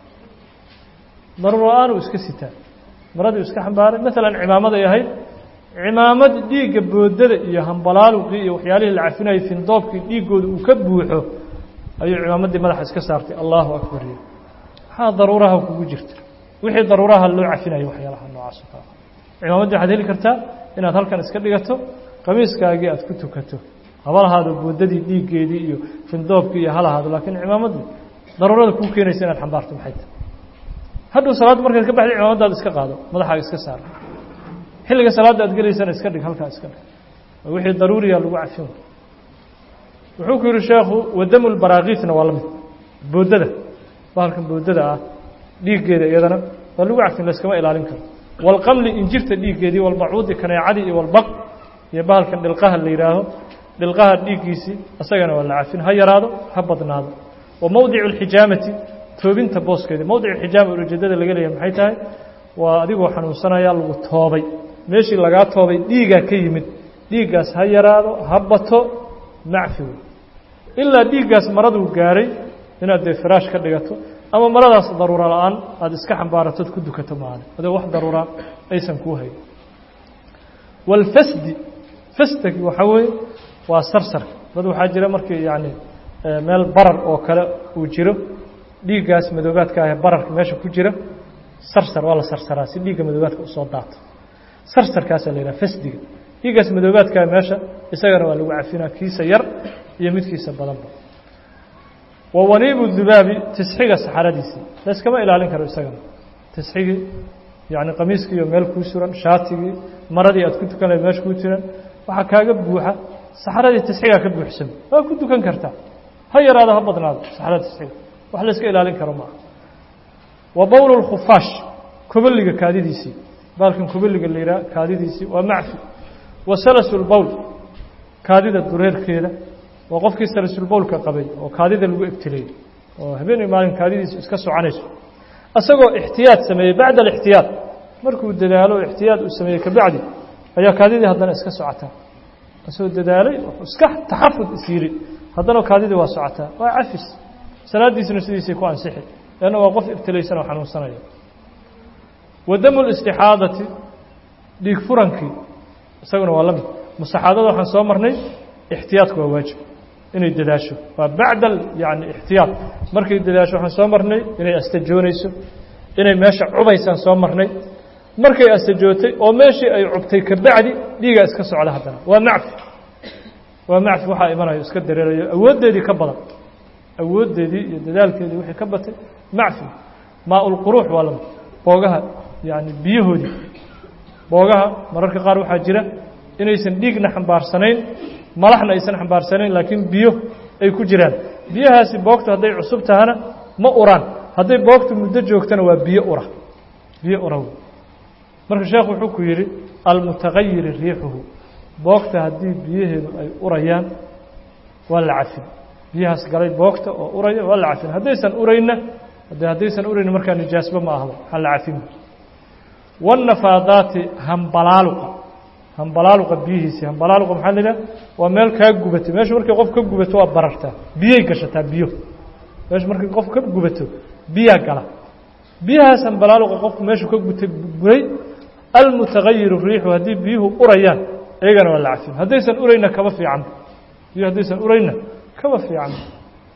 daruura la-aan uu iska sitaa maradii iska xambaaray maalan cimaamaday ahayd cimaamad dhiigga boodada iyo hambalaaluqii iyo waxyaalihii la cafinayay findoobkii dhiiggooda uu ka buuxo ayuu cimaamaddii madaxa iska saartay allahu akbar iyo maxaa daruuraha kugu jirta wixii daruuraha loo cafinayo waxyaalaha noocaas o kale cimaamaddii waxaad heli kartaa inaad halkan iska dhigato qamiiskaagii aad ku tukato haba lahaado boodadii dhiiggeedii iyo findoobkii iyo halahaado laakiin cimaamaddii daruurada kuu keenaysa inaad xambaarto maxay tahay hadhow salaadda markaad ka baxday cimaamadaada iska qaado madaxaaga iska saar xilliga salaadda aad gelaysana iska dhig halkaa iska dhig wixii daruuriya lagu cafin wuxuu ku yihi sheekhu wadamu lbaraakiisna waa la mid boodada bahalkan boodada ah dhiiggeeda iyadana waa lagu cafin layskama ilaalin karo walqamli injirta dhiiggeedii walbacuudi kaneecadii iyo walbaq iyo bahalkan dhilqaha la yidhaaho dhilqaha dhiiggiisii isagana waa la cafin ha yaraado ha badnaado wa mowdicu alxijaamati toobinta booskeedii mowdic xijaama ujeedada laga leeyahay maxay tahay waa adigoo xanuunsanaya lagu toobay meeshii lagaa toobay dhiigaa ka yimid dhiiggaas ha yaraado ha bato macfi wey ilaa dhiiggaas maraduu gaaray inaad dee firaash ka dhigato ama maradaas daruura la-aan aada iska xambaaratood ku dukato maale adoo wax daruura aysan kuu hayn walfasdi fasdagi waxaa weeye waa sarsarka dad waxaa jira markii yacni meel barar oo kale uu jiro dhiiggaas madoobaadka ah ee bararka meesha ku jira sarsar waa la sarsaraa si dhiigga madoobaadka usoo daato sarsarkaasaa la yidhaha fasdiga dhiiggaas madoobaadkaa meesha isagana waa lagu cafinaa kiisa yar iyo midkiisa badanba wa waniibu dubaabi tisxiga saxaradiisii layskama ilaalin karo isagana tisxigii yacni qamiiskiiyo meel kuu suran shaatigii maradii aad ku tukan lahayd meesha kuu jiran waxaa kaaga buuxa saxaradii tisxigaa ka buuxsan waa ku dukan kartaa ha yaraado ha badnaado saxarada tisxiga wax layska ilaalin karo maaha wa bowl اlkhufaash koboliga kaadidiisii baalkan koboliga la yidhaha kaadidiisii waa macfi wa salasulbowl kaadida dureerkeeda waa qofkii salasulbowlka qabay oo kaadida lagu ebtilayay oo habeenay maalin kaadidiisa iska soconayso isagoo ixtiyaad sameeyey bacda alixtiyaad markuu dadaalo ixtiyaad uu sameeyey kabacdi ayaa kaadidii haddana iska socotaa isagoo dadaalay iska taxafud is yiri haddana kaadidii waa socotaa waa cafis salaadiisuna sidiisay ku ansixi leanna waa qof ibtilaysan oo xanuunsanaya wa damu listixaadati dhiig furankii isaguna waa la mid mustaxaadada waxaan soo marnay ixtiyaadku waa waajib inay dadaasho waa bacda yani ixtiyaad markay dadaasho waxaan soo marnay inay astajoonayso inay meesha cubaysaan soo marnay markay astajootay oo meeshii ay cubtay kabacdi dhiigaa iska socda haddana waa macfi waa macfi waxaa imanayo iska dareerayo awooddeedii ka badan awooddeedii iyo dadaalkeedii wixii ka batay macfi maa-ulquruux waa lamid boogaha yani biyahoodii boogaha mararka qaar waxaa jira inaysan dhiigna xambaarsanayn malaxna aysan xambaarsanayn laakiin biyo ay ku jiraan biyahaasi boogtu hadday cusub tahana ma uraan hadday boogtu muddo joogtana waa biyo ura biyo ura wey marka sheekhu wuxuu ku yidhi almutagayiri riixuhu boogta haddii biyaheedu ay urayaan waa la cafin biyahaas galay boogta oo uraya waa la cafin haddaysan urayna de haddaysan urayna markaa nijaasba ma ahba waxaa la cafin wاnafaadaati hambalaaluqa hambalaaluqa biyihiisi hambalaaluqa maxaa la yidhaha waa meel kaa gubatay meesha markay qof ka gubato waa barartaa biyay gashataa biyo meesha markay qof ka gubato biyaa gala biyahaas hambalaaluqa qofku meeshu ka gutay buray almutagayiru riixu haddii biyuhu urayaan iyagana waa la cafin haddaysan urayna kaba fiican biyo haddaysan urayna kaba fiican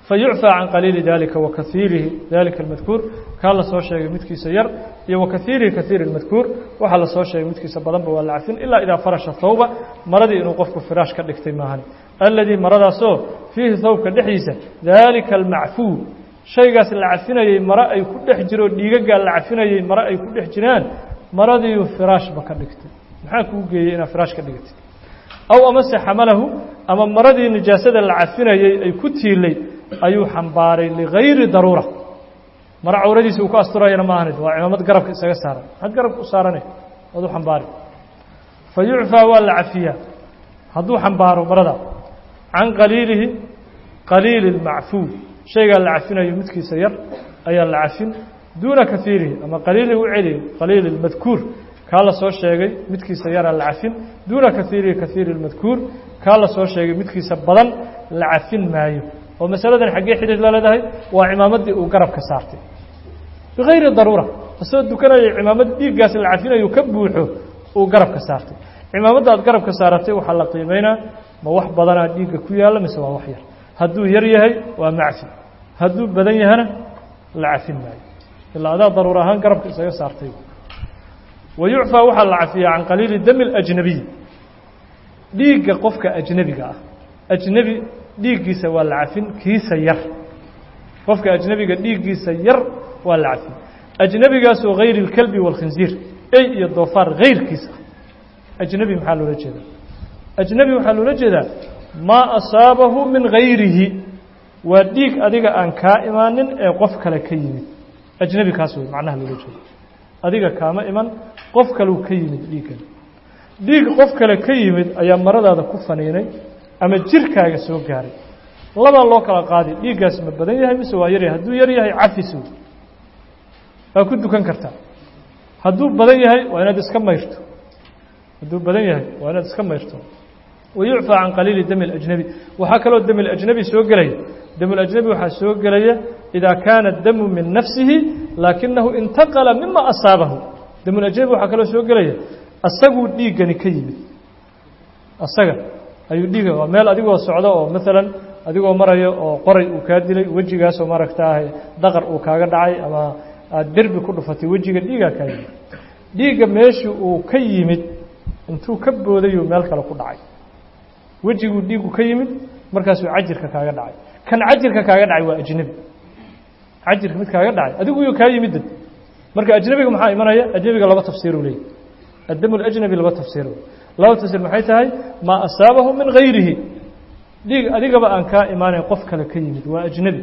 fayucfى can qaliili dalika wa kaiirihi dalika اlmadkuur kaa la soo sheegay midkiisa yar iyo wa kaiirihi kaiiri اlmadkuur waxaa la soo sheegay midkiisa badanba waa la cafin ilaa idaa farasha thawba maradii inuu qofku firaash ka dhigtay maahan aladii maradaasoo fiihi thawbka dhexdiisa dalika almacfuu shaygaas la cafinayey mare ay ku dhex jiro dhiigagaa la cafinayey mare ay ku dhex jiraan maradiiu firaashba ka dhigtay maxaa kuu geeyey inaad firaash ka dhigtay aw amase xamalahu ama maradii nijaasada la cafinayey ay ku tiilay ayuu xambaaray ligayri daruura mare cawradiisa uu ku asturayana ma ahanid waa cimaamad garabka isaga saaran maxaad garabka u saaranay waad u xambaari fa yucfaa waa la cafiyaa hadduu xambaaro marada can qaliilihi qaliili اlmacfuu shaygaa la cafinayo midkiisa yar ayaa la cafin duuna kaiirihi ama qaliilihi u celiyo qaliili اlmadkuur kaa la soo sheegay midkiisa yaraa la cafin duuna kaiirihi kaiiri اlmadkuur kaa la soo sheegay midkiisa badan la cafin maayo oo masaladan xaggee xidhiir la leedahay waa cimaamaddii uu garabka saartay bigayri daruura isagoo dukanaya cimaamad dhiiggaas la cafinayo ka buuxo uu garabka saartay cimaamadda aad garabka saaratay waxaa la qiimeynaa ma wax badanaa dhiigga ku yaalla mise waa wax yar hadduu yar yahay waa macfi hadduu badan yahana la cafin maayo ilaa adaa daruur ahaan garabka isaga saartay wa yucfaa waxaa la cafiyaa can qaliili dami اlajnabiy dhiigga qofka ajnebiga ah ajnebi dhiiggiisa waa la cafin kiisa yar qofka ajnebiga dhiiggiisa yar waa la cafin ajnebigaasoo hayri اlkelbi wاlkhinziir ey iyo doofaar hayrkiisa ajnebi maxaa loola jeedaa ajnebi waxaa loola jeedaa maa asaabahu min hayrihi waa dhiig adiga aan kaa imaanin ee qof kale ka yimid ajnebi kaas wey macnaha loola jeeda adiga kaama iman qof kaleu ka yimid dhiiggan dhiig qof kale ka yimid ayaa maradaada ku faniinay ama jirkaaga soo gaaray labaa loo kala qaadi dhiiggaas ma badan yahay mise waa yaryahay hadduu yar yahay cafis wey waa ku dukan kartaa hadduu badan yahay waa inaad iska mayrto hadduu badan yahay waa inaad iska mayrto wayucfaa can qaliili dami اlajnabi waxaa kaloo dami اlajnabi soo gelaya dam اlajnabi waxaa soo gelaya idaa kaana damu min nafsihi laakinahu intaqala mima asaabahu dam اlajnabi waxaa kaloo soo gelaya asaguu dhiiggani ka yimid asaga ayuu dhiiga waa meel adigoo socdo oo maalan adigoo maraya oo qoray uu kaa dilay wejigaasoo maaragtaa daqar uu kaaga dhacay ama aada derbi ku dhufatay wejiga dhiigaa kaa yimid dhiigga meeshii uu ka yimid intuu ka boodayuu meel kale ku dhacay wejiguu dhiigu ka yimid markaasuu cajirka kaaga dhacay kan cajirka kaaga dhacay waa ajnebi cajirka mid kaaga dhacay adigu yuu kaa yimid marka ajnebiga maxaa imanaya ajnebiga laba tafsiiruu leeyahy addam اlajnabi laba tafsiir laba tafsiir maxay tahay maa asaabahu min gayrihi dhiig adigaba aan kaa imaanayn qof kale ka yimid waa ajnebi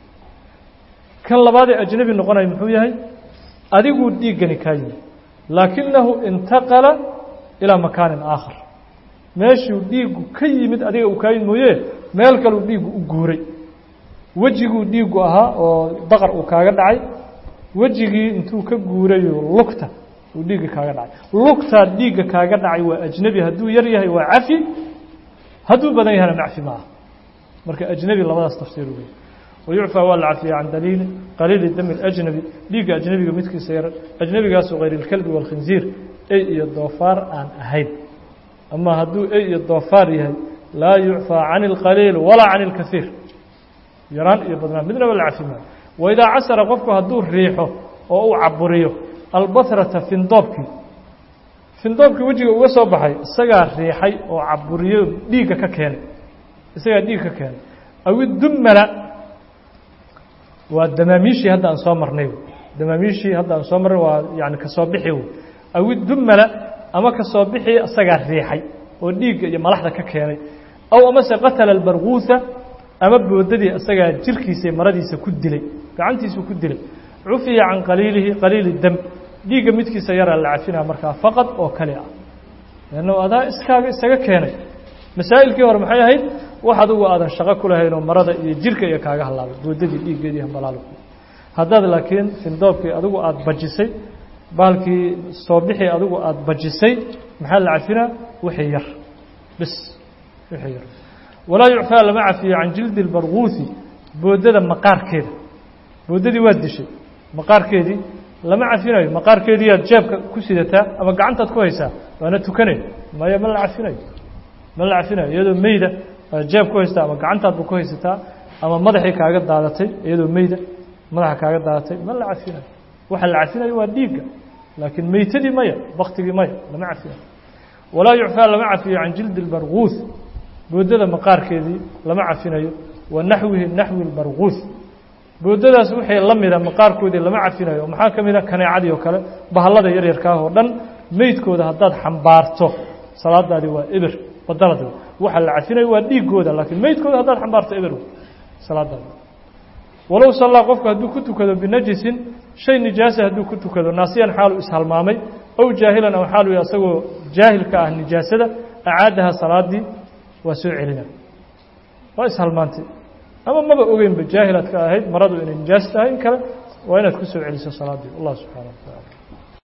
kan labaadee ajnebi noqonaya muxuu yahay adiguu dhiiggani kaa yimid laakinahu intaqala ilaa makaanin aakhar meeshuu dhiiggu ka yimid adiga uu kaa yimid mooye meel kaleu dhiiggu u guuray wejiguu dhiiggu ahaa oo daqar uu kaaga dhacay wejigii intuu ka guurayo lugta uu dhiigga kaaga dhacay lugtaa dhiigga kaaga dhacay waa ajnebi hadduu yar yahay waa cafi hadduu badan yahana macfi ma aha marka ajnebi labadaas tafsiir wey wayucfaa waa la cafiya can daliili qaliili dami اlajnabi dhiigga ajnebiga midkiisa yar ajnebigaasoo hayr اlkelbi wاlkhinziir ey iyo doofaar aan ahayn ama hadduu ey iyo doofaar yahay laa yucfaa can اlqaliil walaa can اlkaiir yaraan iyo badnaan midnaba la cafi maayo waidaa casara qofku hadduu riixo oo uu caburiyo albahrata findoobkii findoobkii wejiga uga soo baxay isagaa riixay oo caburiyo dhiigga ka keenay isagaa dhiig ka keenay awidumala waa damaamiishii hadda aan soo marnay damaamiishii hadda aan soo marnay waa yani kasoo bixi wey awidumala ama kasoo bixii isagaa riixay oo dhiigga iyo malaxda ka keenay aw amase qatala albarguuha ama boodadii isagaa jirkiisa maradiisa ku dilay gacantiisuu ku dilay cufiya can qaliilihi qaliili dam dhiigga midkiisa yaraa la cafinaa markaa faqad oo kali ah leanno adaa iskaaga isaga keenay masaa'ilkii hore maxay ahayd wax adugu aadan shaqo ku lahaynoo marada iyo jirka iyo kaaga hallaabay boodadii dhiiggeedii hambalaal haddaad laakiin findoobkii adigu aada bajisay baalkii soo bixii adigu aada bajisay maxaa la cafinaa wixii yar bis wixii yar walaa yucfaa lama cafiyo can jildi اlbarguuhi boodada maqaarkeeda boodadii waad dishay maqaarkeedii lama cafinayo maqaarkeedii aad jeebka ku sidataa ama gacantaad ku haysaa waana tukanay maya ma la cafinayo ma la cafinayo iyadoo meyda aad jeeb ku haystaa ama gacantaadba ku haysataa ama madaxii kaaga daadatay iyadoo meyda madaxa kaaga daadatay ma la cafinayo waxa la cafinayo waa dhiigga laakiin meytadii maya baktigii maya lama cafinayo walaa yucfaa lama cafiyo can jildi اlbarguuث boodada maqaarkeedii lama cafinayo wa naxwihi naxwi اlbarguuث boodadaas wixii la mida maqaarkoodii lama cafinayo oo maxaa ka mid a kaneecadii oo kale bahallada yaryarkaah oo dhan meydkooda haddaad xambaarto salaadaadii waa eber badalad waxa la cafinayo waa dhiigooda laakiin meydkooda haddaad xambaarto eber salaadaadi walow sallaa qofku hadduu ku tukado binajisin shay nijaasa hadduu ku tukado naasiyan xaalu ishalmaamay ow jaahilan aw xaalu asagoo jaahilka ah nijaasada acaadaha salaadii waa soo celina waa ishalmaantay ama maba ogeynba jaahilaad ka ahayd maradu inay nijaas tahay in kale waa inaad ku soo celiso salaadii allah subxaana wa tacaala